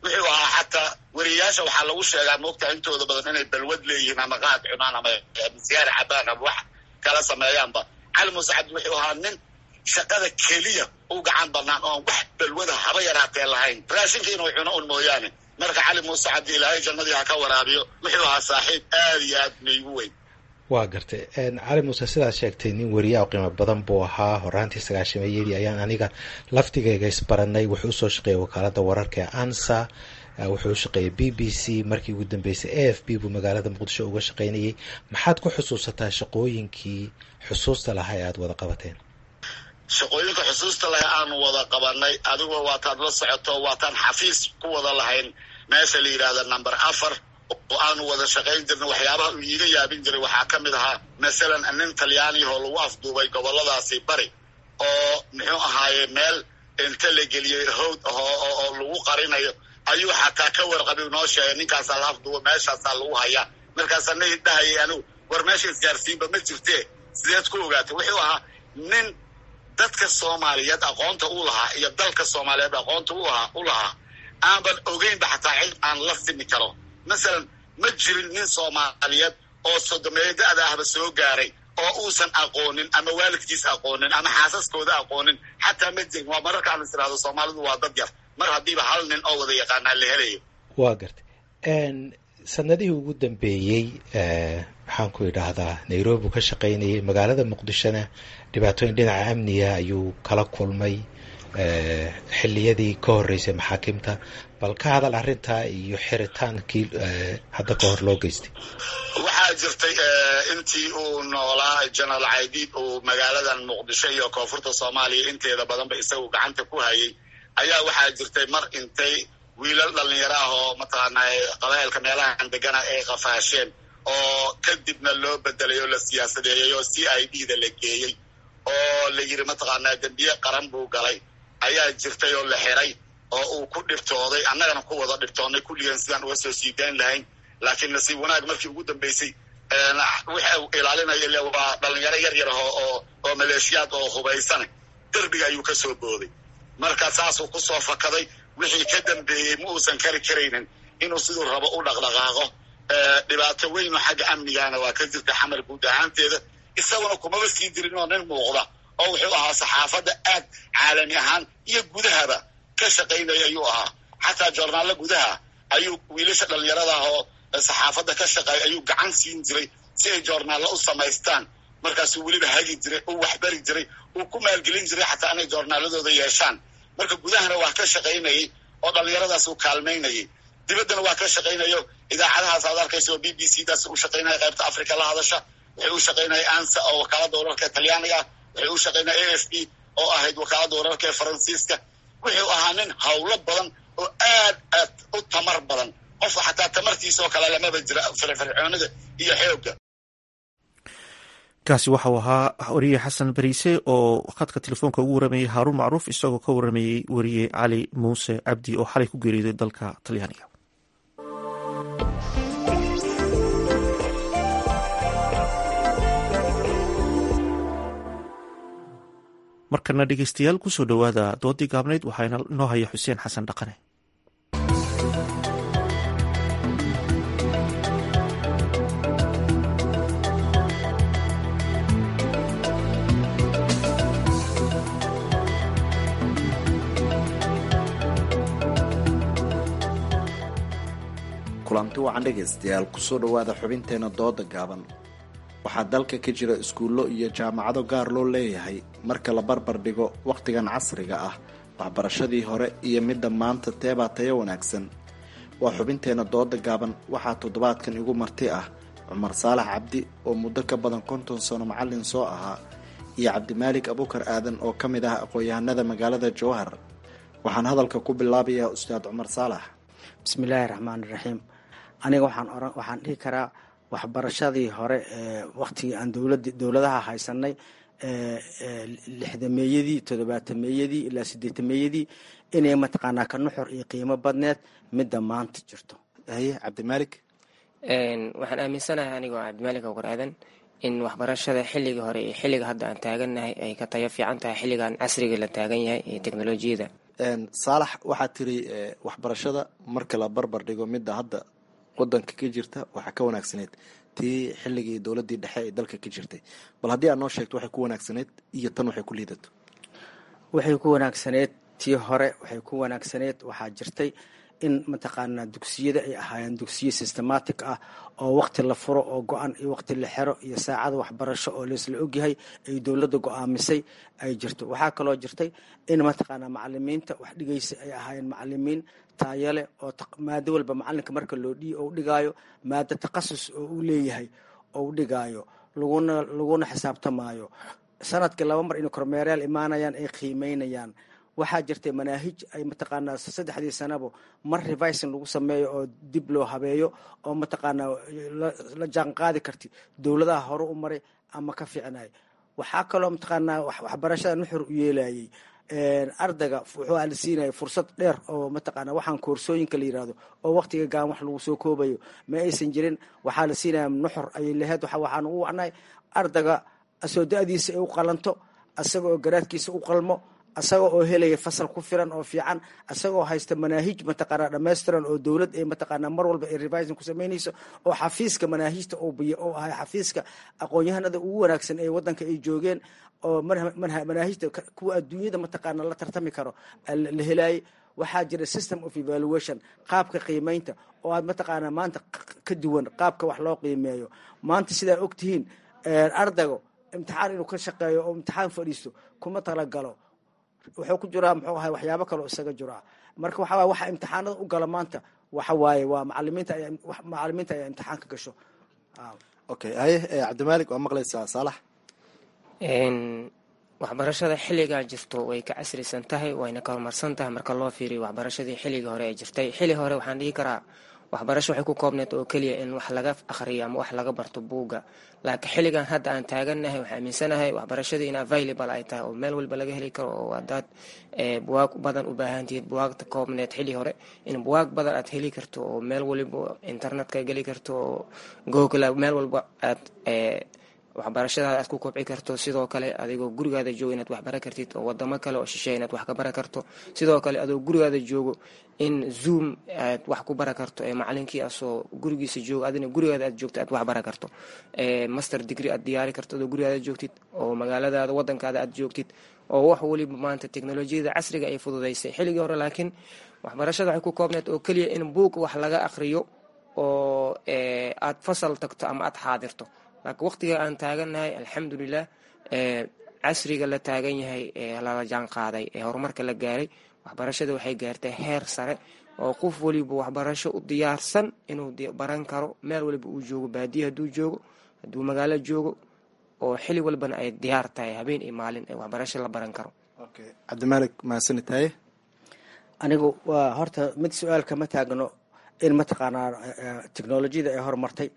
wuxuu ahaa xataa weriyayaasha waxaa lagu sheegaa moogtaa intooda badan inay balwad leeyihiin ama qaad cunaan ama sigaar cabaan ama wax kala sameeyaanba cali muuse cabdi wuxuu ahaa nin shaqada keliya u gacan banaan oon wax balwada haba yaraatee lahayn raashinka inuu cuno un mooyaane marka cali muuse cabdi ilaahay jannadii ha ka waraabiyo wuxuu ahaa saaxiib aad iyo aad maygu weyn waa gartay cali muuse sidaad sheegtay nin weriyaa qiimo badan buu ahaa horaantii sagaashameeyadii ayaan aniga laftigayga isbaranay wuxuu usoo shaqeeyay wakaalada wararka ee ansa wuxuu shaqeeyay b b c markii ugu dambeysay a f b buu magaalada muqdisho uga shaqeynayay maxaad ku xusuusataa shaqooyinkii xusuusta lahaa ee aada wada qabateen shaqooyinka xusuusta leh aanu wada qabanay adigoo waataad la socoto waataan xafiis ku wada lahayn meesha la yidhahda number afar oo aanu wada shaqayn jirna waxyaabaha uu iiga yaabin jiray waxaa ka mid ahaa masalan nin talyaaniyahoo lagu afduubay goboladaasi bari oo muxuu ahaaye meel inta la geliyey howd oo lagu qarinayo ayuu xataa ka warqabi noo sheegay ninkaasaa la afduuba meeshaasaa lagu hayaa markaasaa na dhahayay anigu war meesha isgaarsiinba ma jirtee sideed ku ogaatay wuxuu ahaa nin dadka soomaaliyeed aqoonta u lahaa iyo dalka soomaaliyeed aqoonta u lahaa aanban ogeynba xataa cid aan la simi karo masalan ma jirin nin soomaaliyeed oo sodomeeyo da-da ahba soo gaaray oo uusan aqoonin ama waalidkiis aqoonin ama xaasaskooda aqoonin xataa ma jirin waa mararka aan is irahdo soomaalidu waa dad yar mar haddiiba hal nin oo wada yaqaanaa la helayo waa gartay sanadihii ugu dambeeyey maxaan ku idhaahdaa nairobi ka shaqaynayay magaalada muqdishona dhibaatooyin dhinaca amniga ayuu kala kulmay xiliyadii ka horeysay maxaakimta bal ka hadal arrintaa iyo xiritaankii hadda ka hor loo geystay waxaa jirtay intii uu noolaa general caydiid uu magaaladan muqdisho iyo koonfurta soomaaliya inteeda badanba isagu gacanta ku hayay ayaa waxaa jirtay mar intay wiilal dhalinyaro ah oo mataqaanaa qabailka meelahan degana ay qafaasheen oo kadibna loo bedelay oo la siyaasadeeyey oo c i d da la geeyey oo la yidhi mataqaanaa dembiye qaran buu galay ayaa jirtay oo la xiray oo uu ku dhibtooday annagana ku wada dhibtoonnay kulligeen sidaan uga soo sii dayn lahayn laakiin nasiib wanaag markii ugu dambeysay waxa uu ilaalinaya ile waa dhalinyaro yar yar oo oo maleeshiyaad oo hubaysana derbiga ayuu ka soo booday marka saasuu ku soo fakaday wixii ka dambeeyey ma uusan kari karaynin inuu siduu rabo u dhaqdhaqaaqo dhibaato weyn oo xagga amnigaana waa ka jirta xamar guud ahaanteeda isaguna kumaba sii dirin oo nin muuqda oo wuxuu ahaa saxaafadda aad caalami ahaan iyo gudahaba ka shaqaynaya ayuu ahaa xataa joornaallo gudaha ayuu wiilasha dhalinyarada ah oo saxaafadda ka shaqeeya ayuu gacan siin jiray si ay joornaallo u samaystaan markaasuu weliba hagi jiray uu waxbari jiray uu ku maalgelin jiray xataa inay joornaaladooda yeeshaan marka gudahana waa ka shaqaynayay oo dhalinyaradaas uu kaalmaynayay dibaddana waa ka shaqaynayo idaacadahaas aad arkaysa oo b b c daas u shaqaynaya qaybta africa la hadasha waxay u shaqaynaya ansa oo wakaaladda wararka ee talyaaniga ah waxay u shaqaynaya a f b oo ahayd wakaaladda wararka ee faransiiska wuxuu ahaa nin hawlo badan oo aad aad u tamar badan qofka xataa tamartiisa oo kale lamaba jira firfircoonida iyo xoogga kaasi waxau ahaa wariye xasan bariise oo khadka telefoonka ugu waramayey haaruun macruuf isagoo ka waramayey wariye cali muuse cabdi oo xalay ku geeriyooday dalka talyaaniga markana dhegeystayaal kusoo dhowaada doodii gaabnayd waxaa inoo haya xuseen xasan dhaqane kulanti wacan dhegaystayaal kusoo dhowaada xubinteena dooda gaaban waxaa dalka ka jira iskuullo iyo jaamacado gaar loo leeyahay marka la barbar dhigo wakhtigan casriga ah waxbarashadii hore iyo midda maanta teebaa tayo wanaagsan waa xubinteena dooda gaaban waxaa toddobaadkan igu marti ah cumar saalax cabdi oo muddo ka badan konton sano macallin soo ahaa iyo cabdimaalik abukar aadan oo ka mid ah aqoon-yahanada magaalada jowhar waxaan hadalka ku bilaabayaa ustaad cumar saalax bismillaahi raxmaan iraxiim aniga waxaan oran waxaan dhihi karaa waxbarashadii hore ee waktigii aan dowlad dowladaha haysanay lixdameeyadii toddobaatameeyadii ilaa sideetameeyadii inay mataqaanaa ka nuxur iyo qiimo badneed midda maanta jirto haye cabdimaalik waxaan aaminsanahay anigoo cabdimaalik awkar aadan in waxbarashada xilligii hore iyo xilliga hadda aan taagannahay ay ka tayo fiican tahay xilligan casriga la taagan yahay iyo teknolojiyada saalax waxaad tiri waxbarashada marka la barbar dhigo midda hadda wadanka ka jirta waxaa ka wanaagsaneyd tii xilligii dowladii dhexe ee dalka ka jirtay bal haddii aad noo sheegto waxay ku wanaagsaneyd iyo tan waxay ku liidato waxay ku wanaagsaneyd tii hore waxay ku wanaagsaneyd waxaa jirtay in mataqaanaa dugsiyada ay ahaayeen dugsiyo systematic ah oo waqti la furo oo go-an iyo waqti la xero iyo saacada waxbarasho oo laisla ogyahay ay dowladda go-aamisay ay jirto waxaa kaloo jirtay in mataqaanaa macalimiinta wax dhigaysa ay ahaayeen macalimiin taayale oo maado walba macalinka marka loo u dhigaayo maado takhasus oo uu leeyahay oo u dhigaayo laguna laguna xisaabtamaayo sanadkii laba mar inay kormeerayaal imaanayaan ay qiimeynayaan waxaa jirtay manaahij ay mataqaanaa saddexdii sanabo mar revising lagu sameeyo oo dib loo habeeyo oo mataqaanaa la jaan qaadi karti dowladaha hore u maray ama ka fiicnay waxaa kaloo mataqaanaa waxbarashada nuxur u yeelayay ardayga wuxuu la siinaya fursad dheer oo mataqaana waxaan koorsooyinka la yirahdo oo waqtiga gaan wax lagu soo koobayo ma aysan jirin waxaa la siinaya nuxur ayay lahayd waxaan ugu wacnay ardayga asoo da-diisa ay u qalanto asaga oo garaadkiisa u qalmo asaga oo helaya fasal ku filan oo fiican asagoo haysta manaahij mataqaanaa dhammaystiran oo dowlad ay mataqaanaa mar walba ay revising ku samaynayso oo xafiiska manaahijta oo biyo oo ahay xafiiska aqoon-yahanada ugu wanaagsan ee wadanka ay joogeen oo manaahijta kuwa adduunyada mataqaana la tartami karo la helaayay waxaa jira system of evaluation qaabka qiimeynta oo aad mataqaanaa maanta ka duwan qaabka wax loo qiimeeyo maanta sidaa ogtihiin ardaygo imtixaan inuu ka shaqeeyo oo imtixaan fadhiisto kuma talagalo wuxuu ku jiraa muxuu ahay waxyaabo kaleo isaga jiraa marka waxa waye waxa imtixaanada u gala maanta waxa waaye waa macalimiinta ayaa macalimiinta ayaa imtixaanka gasho okay haye cabdimaalik waa maqlaysaa saalax waxbarashada xilligaa jirto way ka casrisan tahay wayna ka horumarsan tahay marka loo fiiriyo waxbarashadii xilligii hore ee jirtay xilli hore waxaan dhihi karaa waxbarasho waxay ku koobneed oo keliya in wax laga akhriyo ama wax laga barto buugga laakiin xilligan hadda aan taagannahay waxaa aaminsanahay waxbarashadii in available ay tahay oo meel walba laga heli karo oo hadaad buwaag badan u baahantihiid buwaagta koobneed xilli hore in buwaag badan aad heli karto oo meel waliba internetka geli karto oo google meel walba aad waxbarashadaada aad ku kobci karto sidoo kale adigoo gurigaada joogo inaad wax bara kartid oo wadamo kale oo shisheeya inaad wax ka bara karto sidoo kale adoo gurigaada joogo in zoom aad wax ku bara karto ee macalinkii asoo gurigiisa joogo adina gurigaada aad joogto aad wax bara karto master degree aad diyaari karto adoo gurigaada joogtid oo magaaladaada wadankaada aad joogtid oo wax waliba maanta teknolojiyada casriga ay fududaysay xilligii hore laakiin waxbarashada waxay ku koobneed oo keliya in buug wax laga aqriyo oo aad fasal tagto ama aad xaadirto laakiin waqtiga aan taagannahay alxamdulilah casriga la taagan yahay ee lala jaan qaaday ee horumarka la gaaray waxbarashada waxay gaartay heer sare oo qof waliba waxbarasho u diyaarsan inuu baran karo meel waliba uu joogo baadiya hadduu joogo hadduu magaalo joogo oo xili walbana ay diyaar tahay habeen iyo maalin ee waxbarasho la baran karo cabdimaalik mahadsanid taye anigu waa horta mid su-aal kama taagno in mataqaanaa technolojiyada ay horumartay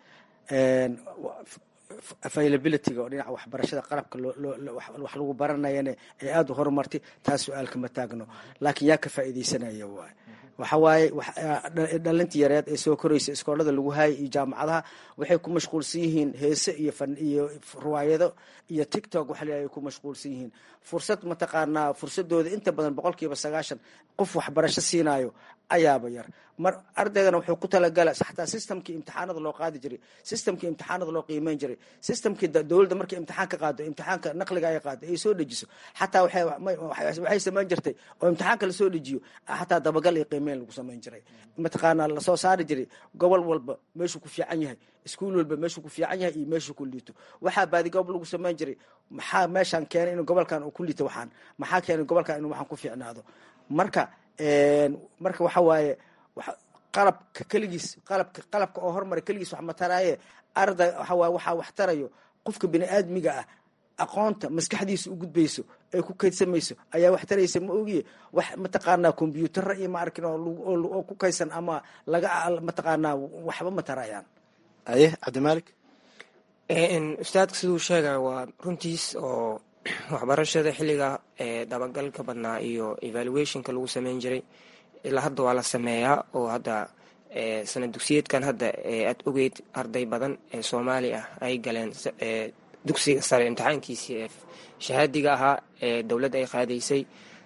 availabilityga oo dhinaca waxbarashada qalabka wax lagu baranayana ay aada u horumartay taas su-aal kama taagno laakiin yaa ka faa'iidaysanaya waay waxa waaye dhalinta yareed ee soo koraysa iskoolada lagu haayay iyo jaamacadaha waxay ku mashquulsan yihiin heese iyo fan iyo riwaayado iyo tictok waxa la ay ku mashquulsan yihiin fursad mataqaanaa fursadooda inta badan boqolkiiba sagaashan qof waxbarasho siinayo ayaaba yar mar ardaygana wuxuu ku talagala xataa systemkii imtixaanada loo qaadi jiray systemkii imtixaanada loo qiimeyn jiray systemkii dowladda markay imtixaan ka qaado imtixaanka naqliga ay qaado ay soo dejiso xataa waxay samayn jirtay oo imtixaanka lasoo dejiyo xataa dabagal iyo qiimeyn lagu samayn jiray mataqaanaa lasoo saari jiray gobol walba meeshuu ku fiican yahay iskuul walba meeshuu ku fiican yahay iyo meeshuu ku liito waxaa baadigoob lagu samayn jiray maxaa meeshaan keenay inuu gobolkan uu ku liito waxaan maxaa keenay gobolkan inuu waxaan ku fiicnaado marka marka waxa waaye qalabka keligiis qalabka qalabka oo hormara keligiis wax mataraaye arday waxa waaye waxaa wax tarayo qofka bini aadmiga ah aqoonta maskaxdiisa u gudbayso ay ku kaydsamayso ayaa wax taraysa ma ogiye wax mataqaanaa kombyuutara iyo ma arkin oo ku kaydsan ama laga mataqaanaa waxba ma tarayaan aye cabdimaalik ustaadka siduu sheegaya waa runtiis oo waxbarashada xilliga dabagalka badnaa iyo evaluationka lagu sameyn jiray ilaa hadda waa la sameeyaa oo hadda sanad dugsiyeedkan hadda aad ogeyd arday badan ee soomaali ah ay galeen dugsiga sare imtixaankiisii ee shahaadiga ahaa ee dowladda ay qaadaysay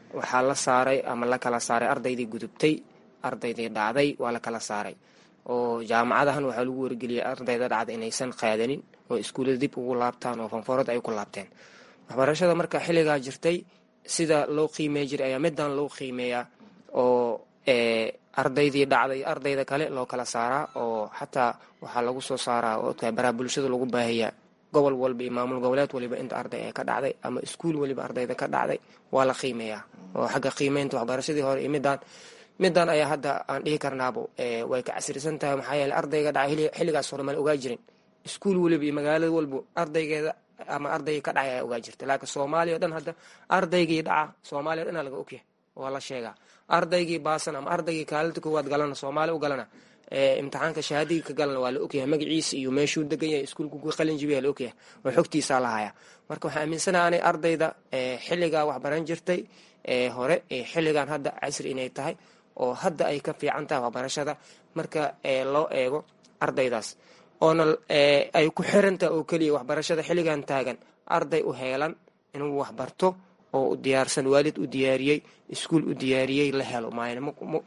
waxaa la saaray ama la kala saaray ardaydii gudubtay ardaydii dhacday waa la kala saaray oo jaamacadahan waxaa lagu wargeliyay ardayda dhacda inaysan qaadanin oo iskuullada dib ugu laabtaan oo fanfoorada ay ku laabteen waxbarashada marka xilligaa jirtay sida loo qiimey jiray ayaa middan loo qiimeeyaa oo ardaydii dhacday ardayda kale loo kala saaraa oo xataa waxaa lagu soo saaraa oo baraha bulshada lagu baahiyaa gobol walba iyo maamul goboleed waliba inta arday ee ka dhacday ama iskuul waliba ardayda ka dhacday waa la qiimeeyaa oo xagga qiimeynta waxbarashadii hore iyo midaan midaan ayaa hadda aan dhihi karnaabo way ka casrisan tahay maxaa yeele ardayga dhacay xilligaas hore mala ogaa jirin iskuul waliba iyo magaalada walba ardaygeeda ama ardaygii ka dhacay ayaa ogaa jirta laakiin soomaaliya o dhan hadda ardaygii dhaca soomaaliya o dhan laga ogyahay waa la sheegaa ardaygii baasan ama ardaygii kaalinta koowaad galana soomaali u galana imtixaanka shahaadadii ka galana waa la ogyahay magaciisa iyo meeshuu degan yahay iskuulku ku qalin jibiya la ogyahay oo xogtiisaa lahayaa marka waxaan aaminsanaha anay ardayda xilligaa waxbaran jirtay hore xilligan hadda casri inay tahay oo hadda ay ka fiican tahay waxbarashada marka loo eego ardaydaas oona ay ku xirantahay oo keliya waxbarashada xilligan taagan arday u heelan inuu waxbarto oo u diyaarsan waalid u diyaariyey iskuul u diyaariyey la helo maayna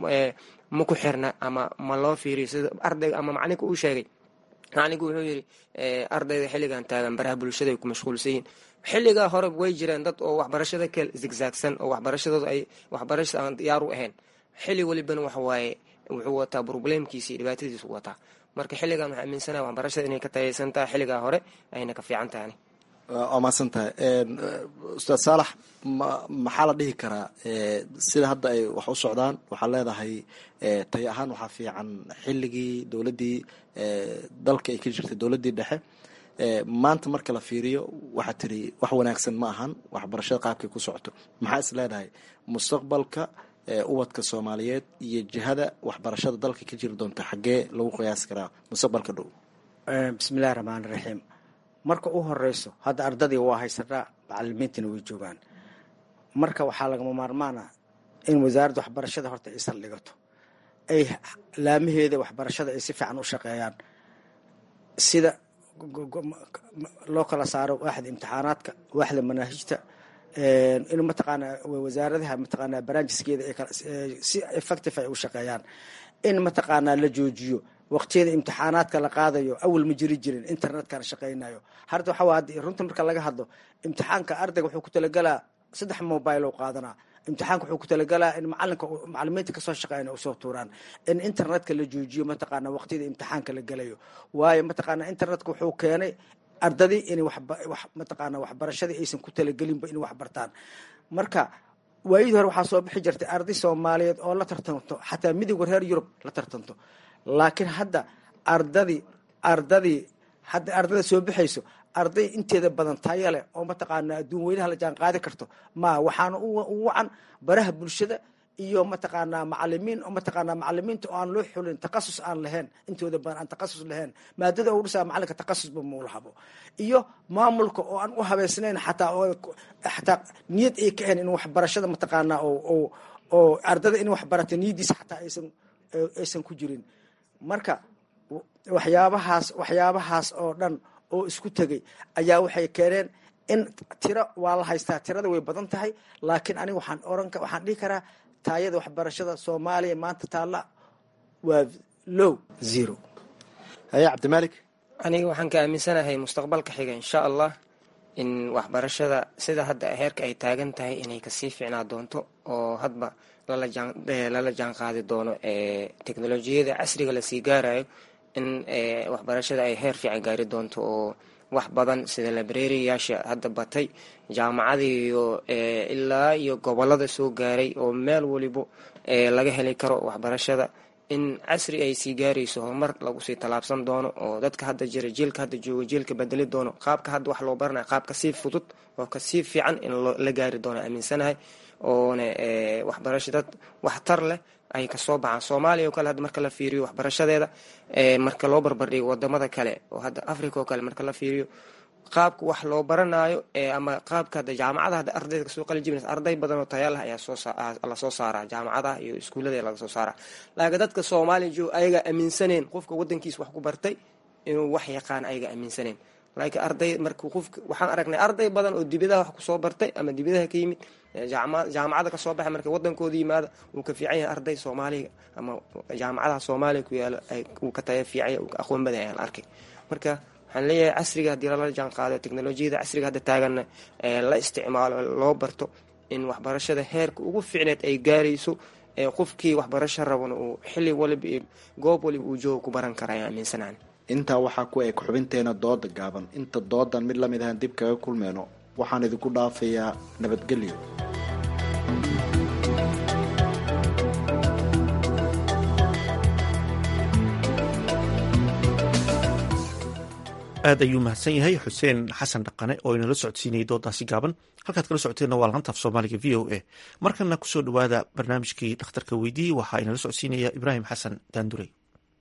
ma ku xirna ama ma loo fiiriyo sida ardayga ama macalinka uu sheegay macalinku wuxuu yidhi ardayda xilligan taagan baraha bulshada ay ku mashquulsan yihiin xilligaa hore way jireen dad oo waxbarashada ka zigzaagsan oo waxbarashadooda ay waxbarashada aan diyaar u ahayn xilli walibana waxa waaye wuxuu wataa probleemkiisa iyo dhibaatadiisu wataa marka xilligan waxaa aaminsanaha waxbarashada inay ka tayaysan tahay xilligaa hore ayna ka fiican tahay waa mahadsan tahay ustaad saalax maxaa la dhihi karaa sida hadda ay wax u socdaan waxaad leedahay tay ahaan waxaa fiican xilligii dowladdii dalka ay ka jirtay dowladdii dhexe maanta marka la fiiriyo waxaa tiri wax wanaagsan ma ahan waxbarashada qaabkay ku socoto maxaa is leedahay mustaqbalka ubadka soomaaliyeed iyo jihada waxbarashada dalka ka jiri doonta xaggee lagu qiyaasi karaa mustaqbalka dhow bismillahi raxmaan raxiim marka u horeyso hadda ardadii waa haysanaa macalimiintiina way joogaan marka waxaa lagama maarmaana in wasaaradda waxbarashada horta ay saldhigato ay laamaheeda waxbarashada ay si fiican u shaqeeyaan sida loo kala saaro waaxda imtixaanaadka waaxda manaahijta in mataqaanaa wasaaradaha mataqaanaa barnaamijskeeda si effective ay u shaqeeyaan in mataqaanaa la joojiyo waqtiyada imtixaanaadka la qaadayo awal ma jiri jirin internetkana shaqaynayo harta waxaa waa runta marka laga hadlo imtixaanka ardayga wuxuu ku talagalaa saddex mobile oo qaadanaa imtixaanka wuxuu ku talagalaa in macalinka macalimiinta kasoo shaqeeyana usoo tuuraan in internetka la joojiyo mataqaana waqtiyada imtixaanka la gelayo waayo mataqaana internetka wuxuu keenay ardadii in mataqaana waxbarashadii aysan ku talagelinba in wax bartaan marka waayadii hore waxaa soo bixi jirtay arday soomaaliyeed oo la tartanto xataa midowga reer yurub la tartanto laakiin hadda ardadii ardadii hadda ardada soo bixayso arday inteeda badan taya leh oo mataqaana adduun weynaha la jaan qaadi karto ma waxaana u wacan baraha bulshada iyo mataqaanaa macalimiin oo mataqaanaa macalimiinta oo aan loo xulin takasus aan lahayn intooda badan aan takasus lahayn maadada u dhisaa macalinka takasusba muulahabo iyo maamulka oo aan u habeysnayn xataa oo xataa niyad ay ka ahayn in waxbarashada mataqaanaa oo oo ardada in waxbarata niyadiisa xataa aysan aysan ku jirin marka waxyaabahaas waxyaabahaas oo dhan oo isku tegay ayaa waxay keeneen in tiro waa la haystaa tirada way badan tahay laakiin aniga waxaan oran waxaan dhihi karaa taayada waxbarashada soomaaliya maanta taalla waa low zero haye cabdimalik aniga waxaan ka aaminsanahay mustaqbalka xiga insha allah in waxbarashada sida hadda heerka ay taagan tahay inay kasii fiicnaa doonto oo hadba lala jaan qaadi doono teknolojiyada casriga lasii gaarayo in waxbarashada ay heer fiican gaari doonto oo wax badan sida librariyaasha hadda batay jaamacadii iyo ilaa iyo gobolada soo gaaray oo meel walibo laga heli karo waxbarashada in casri ay sii gaarayso horumar lagu sii tallaabsan doono oo dadka hadda jira jiilka hadda jooga jiilka bedeli doono qaabka hadda wax loo baranaya qaab kasii fudud oo kasii fiican in la gaari doono aaminsanahay oona waxbarasho dad waxtar leh ay kasoo baxaan soomaaliya oo kale hadda marka la fiiriyo waxbarashadeeda marka loo barbardhigo wadamada kale oo hadda africa oo kale marka la fiiriyo qaabka wax loo baranayo ama qaabka hadda jaamacada hadda ardayda kasoo qalin jibinaysa arday badan oo taya leh ayaa soolasoo saaraa jaamacadaha iyo iskuullada laga soo saaraa laakiin dadka soomaaliya jooga ayaga aaminsaneen qofka wadankiisa wax ku bartay inuu wax yaqaan ayaga aaminsaneen laakiin arday marka qofka waxaan aragnay arday badan oo dibadaha wax kusoo bartay ama dibadaha ka yimid jaamacada kasoo baxay marka wadankooda yimaada wuu ka fiican yahay arday soomaaliga ama jaamacadaha soomaaliya ku yaalo uu ka taya fiicanya uu ka aqoon badan ayaan arkay marka waxaan leeyahay casriga haddii lala jaan qaado teknolojiyada casriga hadda taaganna la isticmaalo loo barto in waxbarashada heerka ugu fiicneed ay gaarayso qofkii waxbarasho rabana uu xili waliba iyo goob waliba uu jooga ku baran kara ayaan aaminsanaan intaa waxaa ku eg xubinteena dooda gaaban inta doodan mid lamid ahaan dib kaga kulmeyno waxaan idinku dhaafayaa nabadgelyo aad ayuu mahadsan yahay xuseen xasan dhaqane oo inala socodsiinayay doodaasi gaaban halkaad kala socoteenna waa laanta af soomaaliga v o a markana kusoo dhowaada barnaamijkii dhakhtarka weydiiyey waxaa inala socodsiinaya ibraahim xasan daandurey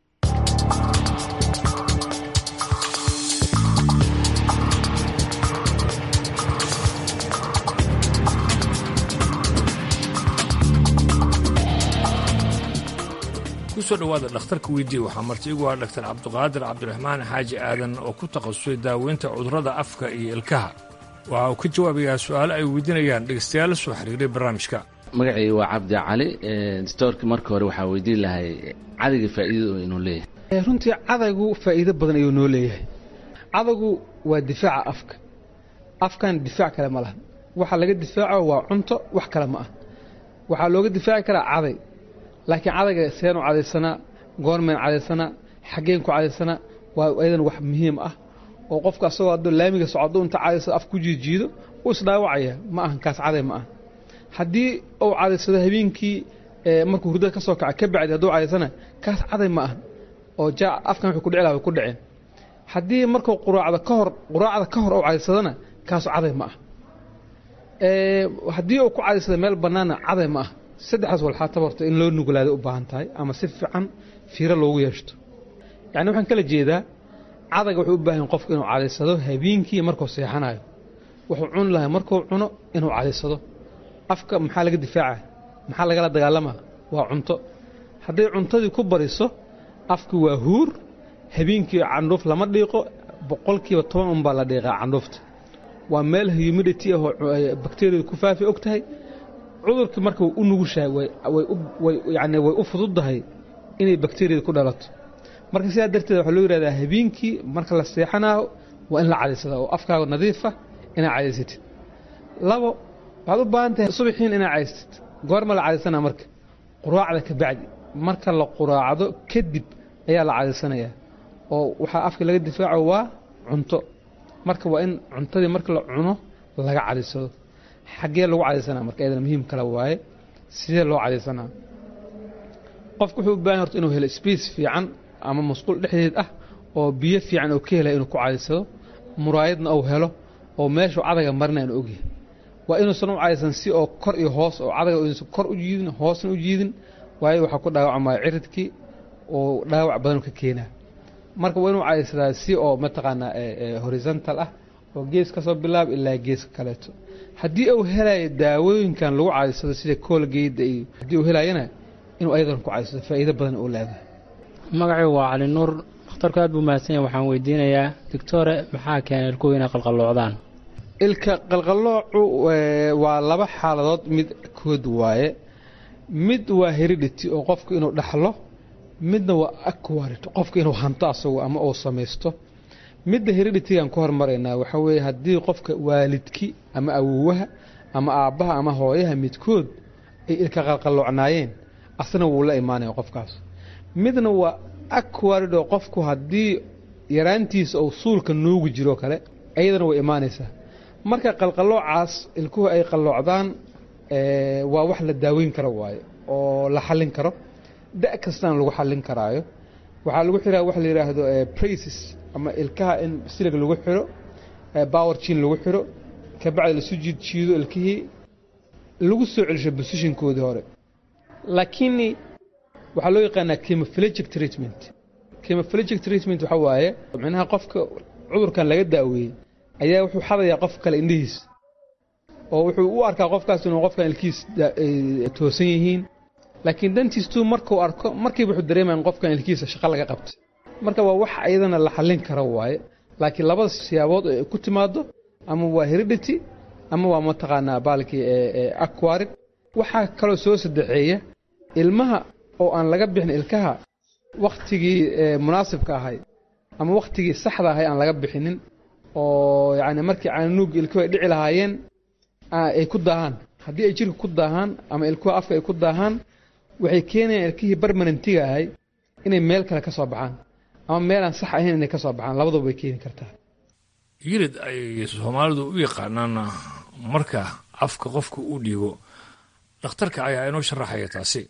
kusoo dhowaada dhakhtarka weydiiye waxaa marti igu ah dhaktar cabduqaadir cabdiraxmaan xaaji aadan oo ku takhasusay daaweynta cudurrada afka iyo ilkaha waxa uu ka jawaabayaa su'aalo ay weydiinayaan dhegeystayaal soo xiriiray barnaamijka magacayga waa cabdi cali stoorka marka hore waxaa weydiin lahay cadayga faa'iidada oo inuu leeyahay runtii cadaygu faa'iido badan ayuu noo leeyahay cadaygu waa difaaca afka afkan difaac kale ma laha waxa laga difaaco waa cunto wax kale ma ah waxaa looga difaaci karaa caday laakiin cadayga seenu cadaysanaa goormeen cadaysanaa xaggeen ku cadaysanaa waa ayadan wax muhiim ah oo qofka asagoo hadduu laamiga socdo inta cadaysado af ku jiijiido wuu isdhaawacaya ma ahan kaas caday ma ah haddii uu cadaysado habeenkii markuu hurdada ka soo kaca ka bacdi hadduu cadaysana kaas caday ma ah oo jaa afkan wuxuu ku dhici laha way ku dhaceen haddii markuu quraacda ka hor quraacda ka hor uu cadaysadana kaasu caday ma ah haddii uu ku cadaysado meel bannaana caday ma ah saddexdaas walxaataba horta in loo nuglaada u baahan tahay ama si fiican fiiro loogu yeeshto yacni waxaan kala jeedaa cadayga wuxuu u baahan qofku inuu cadaysado habeenkii markuu seexanayo wuxuu cuni lahay markuu cuno inuu cadaysado afka maxaa laga difaaca maxaa lagala dagaalamaa waa cunto hadday cuntadii ku bariso afki waa huur habeenkii candhuuf lama dhiiqo boqolkiiba toban unbaa la dhiiqaa candhuufta waa meel humidity ahoo bakteriyadu ku faafi og tahay cudurkii marka way u nugushahay yani way u fududdahay inay bakteriyada ku dhalato marka sidaa darteed waxaa loo yihahdaa habeenkii marka la seexanaayo waa in la cadaysada oo afkaaga nadiifa inaad cadaysatid labo waxaad u baahan tahay subaxiin inaad cadaysatid goorma la cadaysanaa marka quraacda ka bacdi marka la quraacdo kadib ayaa la cadaysanayaa oo waxaa afka laga difaaco waa cunto marka waa in cuntadii marka la cuno laga cadaysado xaggee lagu cadaysanaa marka iyadana muhiim kale waaye sidee loo cadaysanaa qofku wuxuu u baahan horta inuu helo space fiican ama masquul dhexdeed ah oo biyo fiican oo ka helaya inuu ku cadaysado muraayadna uu helo oo meeshuu cadaga marina inu ogyahay waa inuusan u cadaysan si oo kor iyo hoos oo cadaga inuusan kor u jiidin hoosna u jiidin waayo waxaa ku dhaawacmaya ciridkii oo dhaawac badan ka keenaa marka waa inuu cadaysadaa si oo mataqaanaa horizontal ah oo gees ka soo bilaab ilaa geeska kaleeto haddii uu helayo daawooyinkan lagu cadaysado sida koolgeyda iyo haddii uu helayana inuu ayadan ku cadaysado faa'iido badan oo leedahay magacaygu waa cali nuur dhakhtarku aad buu mahadsan yahay waxaan weydiinayaa doctore maxaa keenay ilkuhu inay qalqalloocdaan ilka qalqalloocu waa laba xaaladood mid kood waaye mid waa heredity oo qofku inuu dhaxlo midna waa acquired qofku inuu hanto asagu ama uu samaysto midda hereditigan ku hormaraynaa waxaa weeye haddii qofka waalidki ama awowaha ama aabbaha ama hooyaha midkood ay ilka qalqalloocnaayeen asna wuu la imaanaya qofkaas midna waa acquired oo qofku haddii yaraantiisa uu suulka nuugi jiro kale iyadana way imaanaysaa marka qalqalloocaas ilkuhu ay qalloocdaan waa wax la daaweyn karo waaye oo la xallin karo da' kastana lagu xallin karaayo waxaa lagu xiraa wax la yidhaahdo braces ama ilkaha in silig lagu xiro power jin lagu xiro kabacdi lasu jiid jiido ilkihii lagu soo celisho positionkoodii hore laakiin waxaa loo yaqaanaa chemophilegic treatment chemophilegic treatment waxaa waaye micnaha qofka cudurkan laga daaweeyey ayaa wuxuu xadayaa qof kale indhihiisa oo wuxuu u arkaa qofkaas inuu qofkan ilkihiis toosan yihiin laakiin dantiistuu markuu arko markiiba wuxuu dareemaya in qofkan ilkihiisa shaqo laga qabtay marka waa wax ayadana la xallin karo waaye laakiin labada siyaabood oo ay ku timaado ama waa heredity ama waa mataqaanaa baalkii aquarid waxaa kaloo soo saddexeeya ilmaha oo aan laga bixin ilkaha wakhtigii munaasibka ahay ama wakhtigii saxda ahay aan laga bixinin oo yacni markii caanuug ilkuhu ay dhici lahaayeen ay ku daahaan haddii ay jirka ku daahaan ama ilkuha afka ay ku daahaan waxay keenayaan ilkihii barmanantiga ahay inay meel kale ka soo baxaan ama meel aan sax ahayn inay ka soo baxaan labaduba way keeni kartaa yirid ay soomaalidu u yaqaanaan marka afka qofka uu dhiibo dhakhtarka ayaa inoo sharaxaya taasi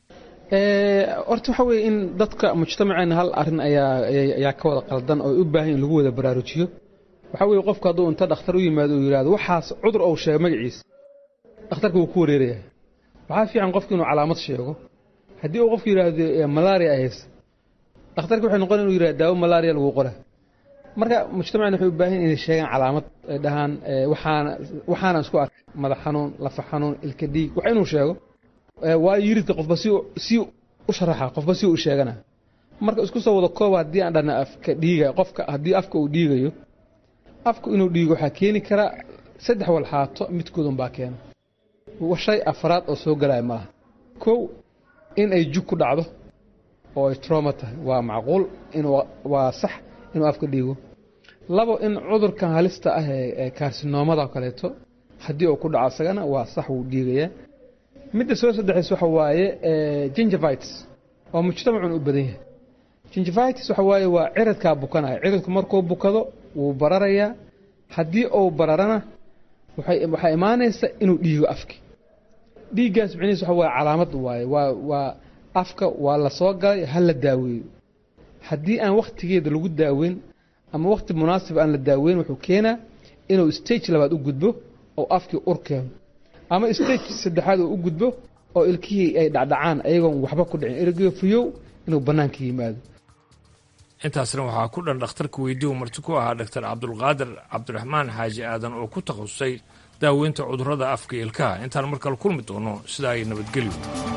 horta waxa weeye in dadka mujtamaceena hal arrin ayaa ayaa ka wada qaldan oo ay u baahan in lagu wada baraarujiyo waxa weeye qofku hadduu inta dhakhtar u yimaado uu yidhahdo waxaas cudur ou sheego magaciisa dhakhtarka wuu ku wareerayaa waxaa fiican qofku inuu calaamad sheego haddii uu qofku yidhaahdo malaria ahays dhakhtarka waxay noqon inuu yidhahdo daawo malaria lagu qora marka mujtamacena waxay u baahan inay sheegaan calaamad ay dhahaan waxaana waxaana isku arkay madax xanuun lafa xanuun ilka dhiig wax inuu sheego waayo yiridka qofba si si u sharaxa qofba si u sheegana marka isku soo wada kooba haddii aan dhana afka dhiiga qofka haddii afka uu dhiigayo afku inuu dhiigo waxaa keeni karaa saddex walxaato midkood unbaa keena shay afraad oo soo galaya ma laha kow in ay jug ku dhacdo oo ay trauma tahay waa macquul inuu waa sax inuu afka dhiigo labo in cudurkan halista ah ee kaarsinoommada kaleeto haddii uu ku dhaco isagana waa sax wuu dhiigayaa midda soo saddexays waxa waaye gingivitis oo mujtamacun u badan yahay gingivitis waxa waaye waa ciridkaa bukanaya ciridku markuu bukado wuu bararayaa haddii uu bararana waxaa imaanaysa inuu dhiigo afki dhiiggaas micnihiis waxa waaye calaamad waaye waa waa afka waa la soo galay ha la daaweeyo haddii aan wakhtigeeda lagu daaweyn ama wakhti munaasib aan la daaweyn wuxuu keenaa inuu stage labaad u gudbo oo afkii ur keeno ama stage saddexaad uu u gudbo oo ilkihii ay dhacdhacaan ayagoon waxba ku dhicin ergeyo fuyow inuu bannaanka yimaado intaasna waxaa ku dhan dhakhtarka weydii uu marti ku ahaa dhaktar cabdulqaadir cabdiraxmaan xaaji aadan oo ku takhasusay daaweynta cudurrada afka iyo ilkaha intaan mar kale kulmi doono sidaa ay nabadgelyo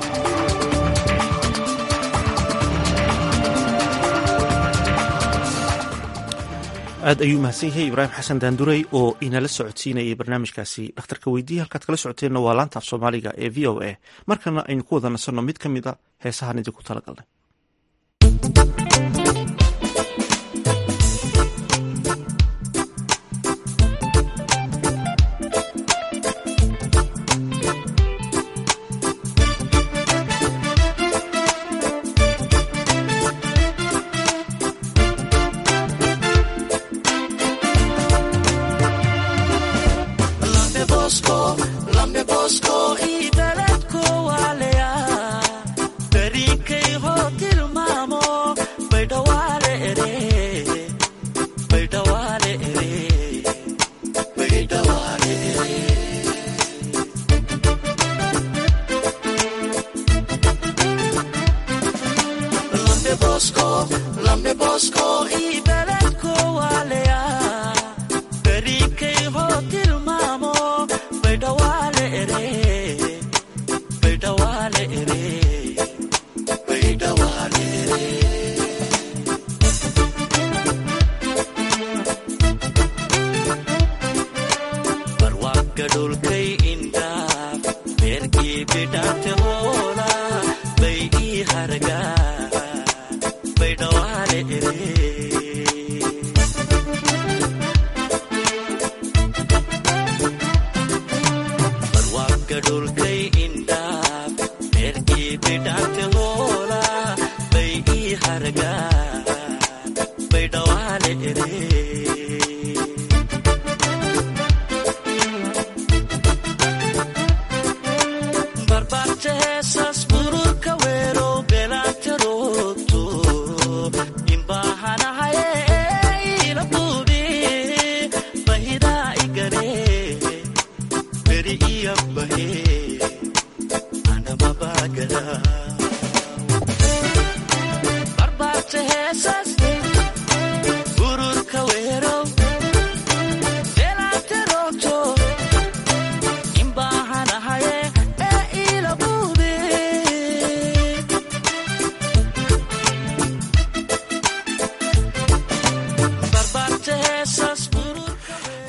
aad ayuu mahadsan yahay ibraahim xasan daandurey oo inala socodsiinayay barnaamijkaasi dhakhtarka weydiiya halkaad kala socoteenna waa laanta af soomaaliga ee v o a markana aynu ku wada nasanno mid ka mid a heesahan idinku talagalnay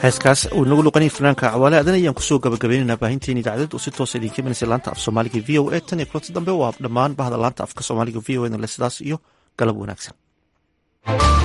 heeskaas uu inagu luqanaya fanaanka cawaale adan ayaan kusoo gabagabaynaynaa baahinteen idaacadeed oo si toosa idinka imanaysa laanta af soomaaliga v o a tan iyo kulanti dambe waa dhammaan bahda laanta afka soomaaliga v o e le sidaas iyo galab wanaagsan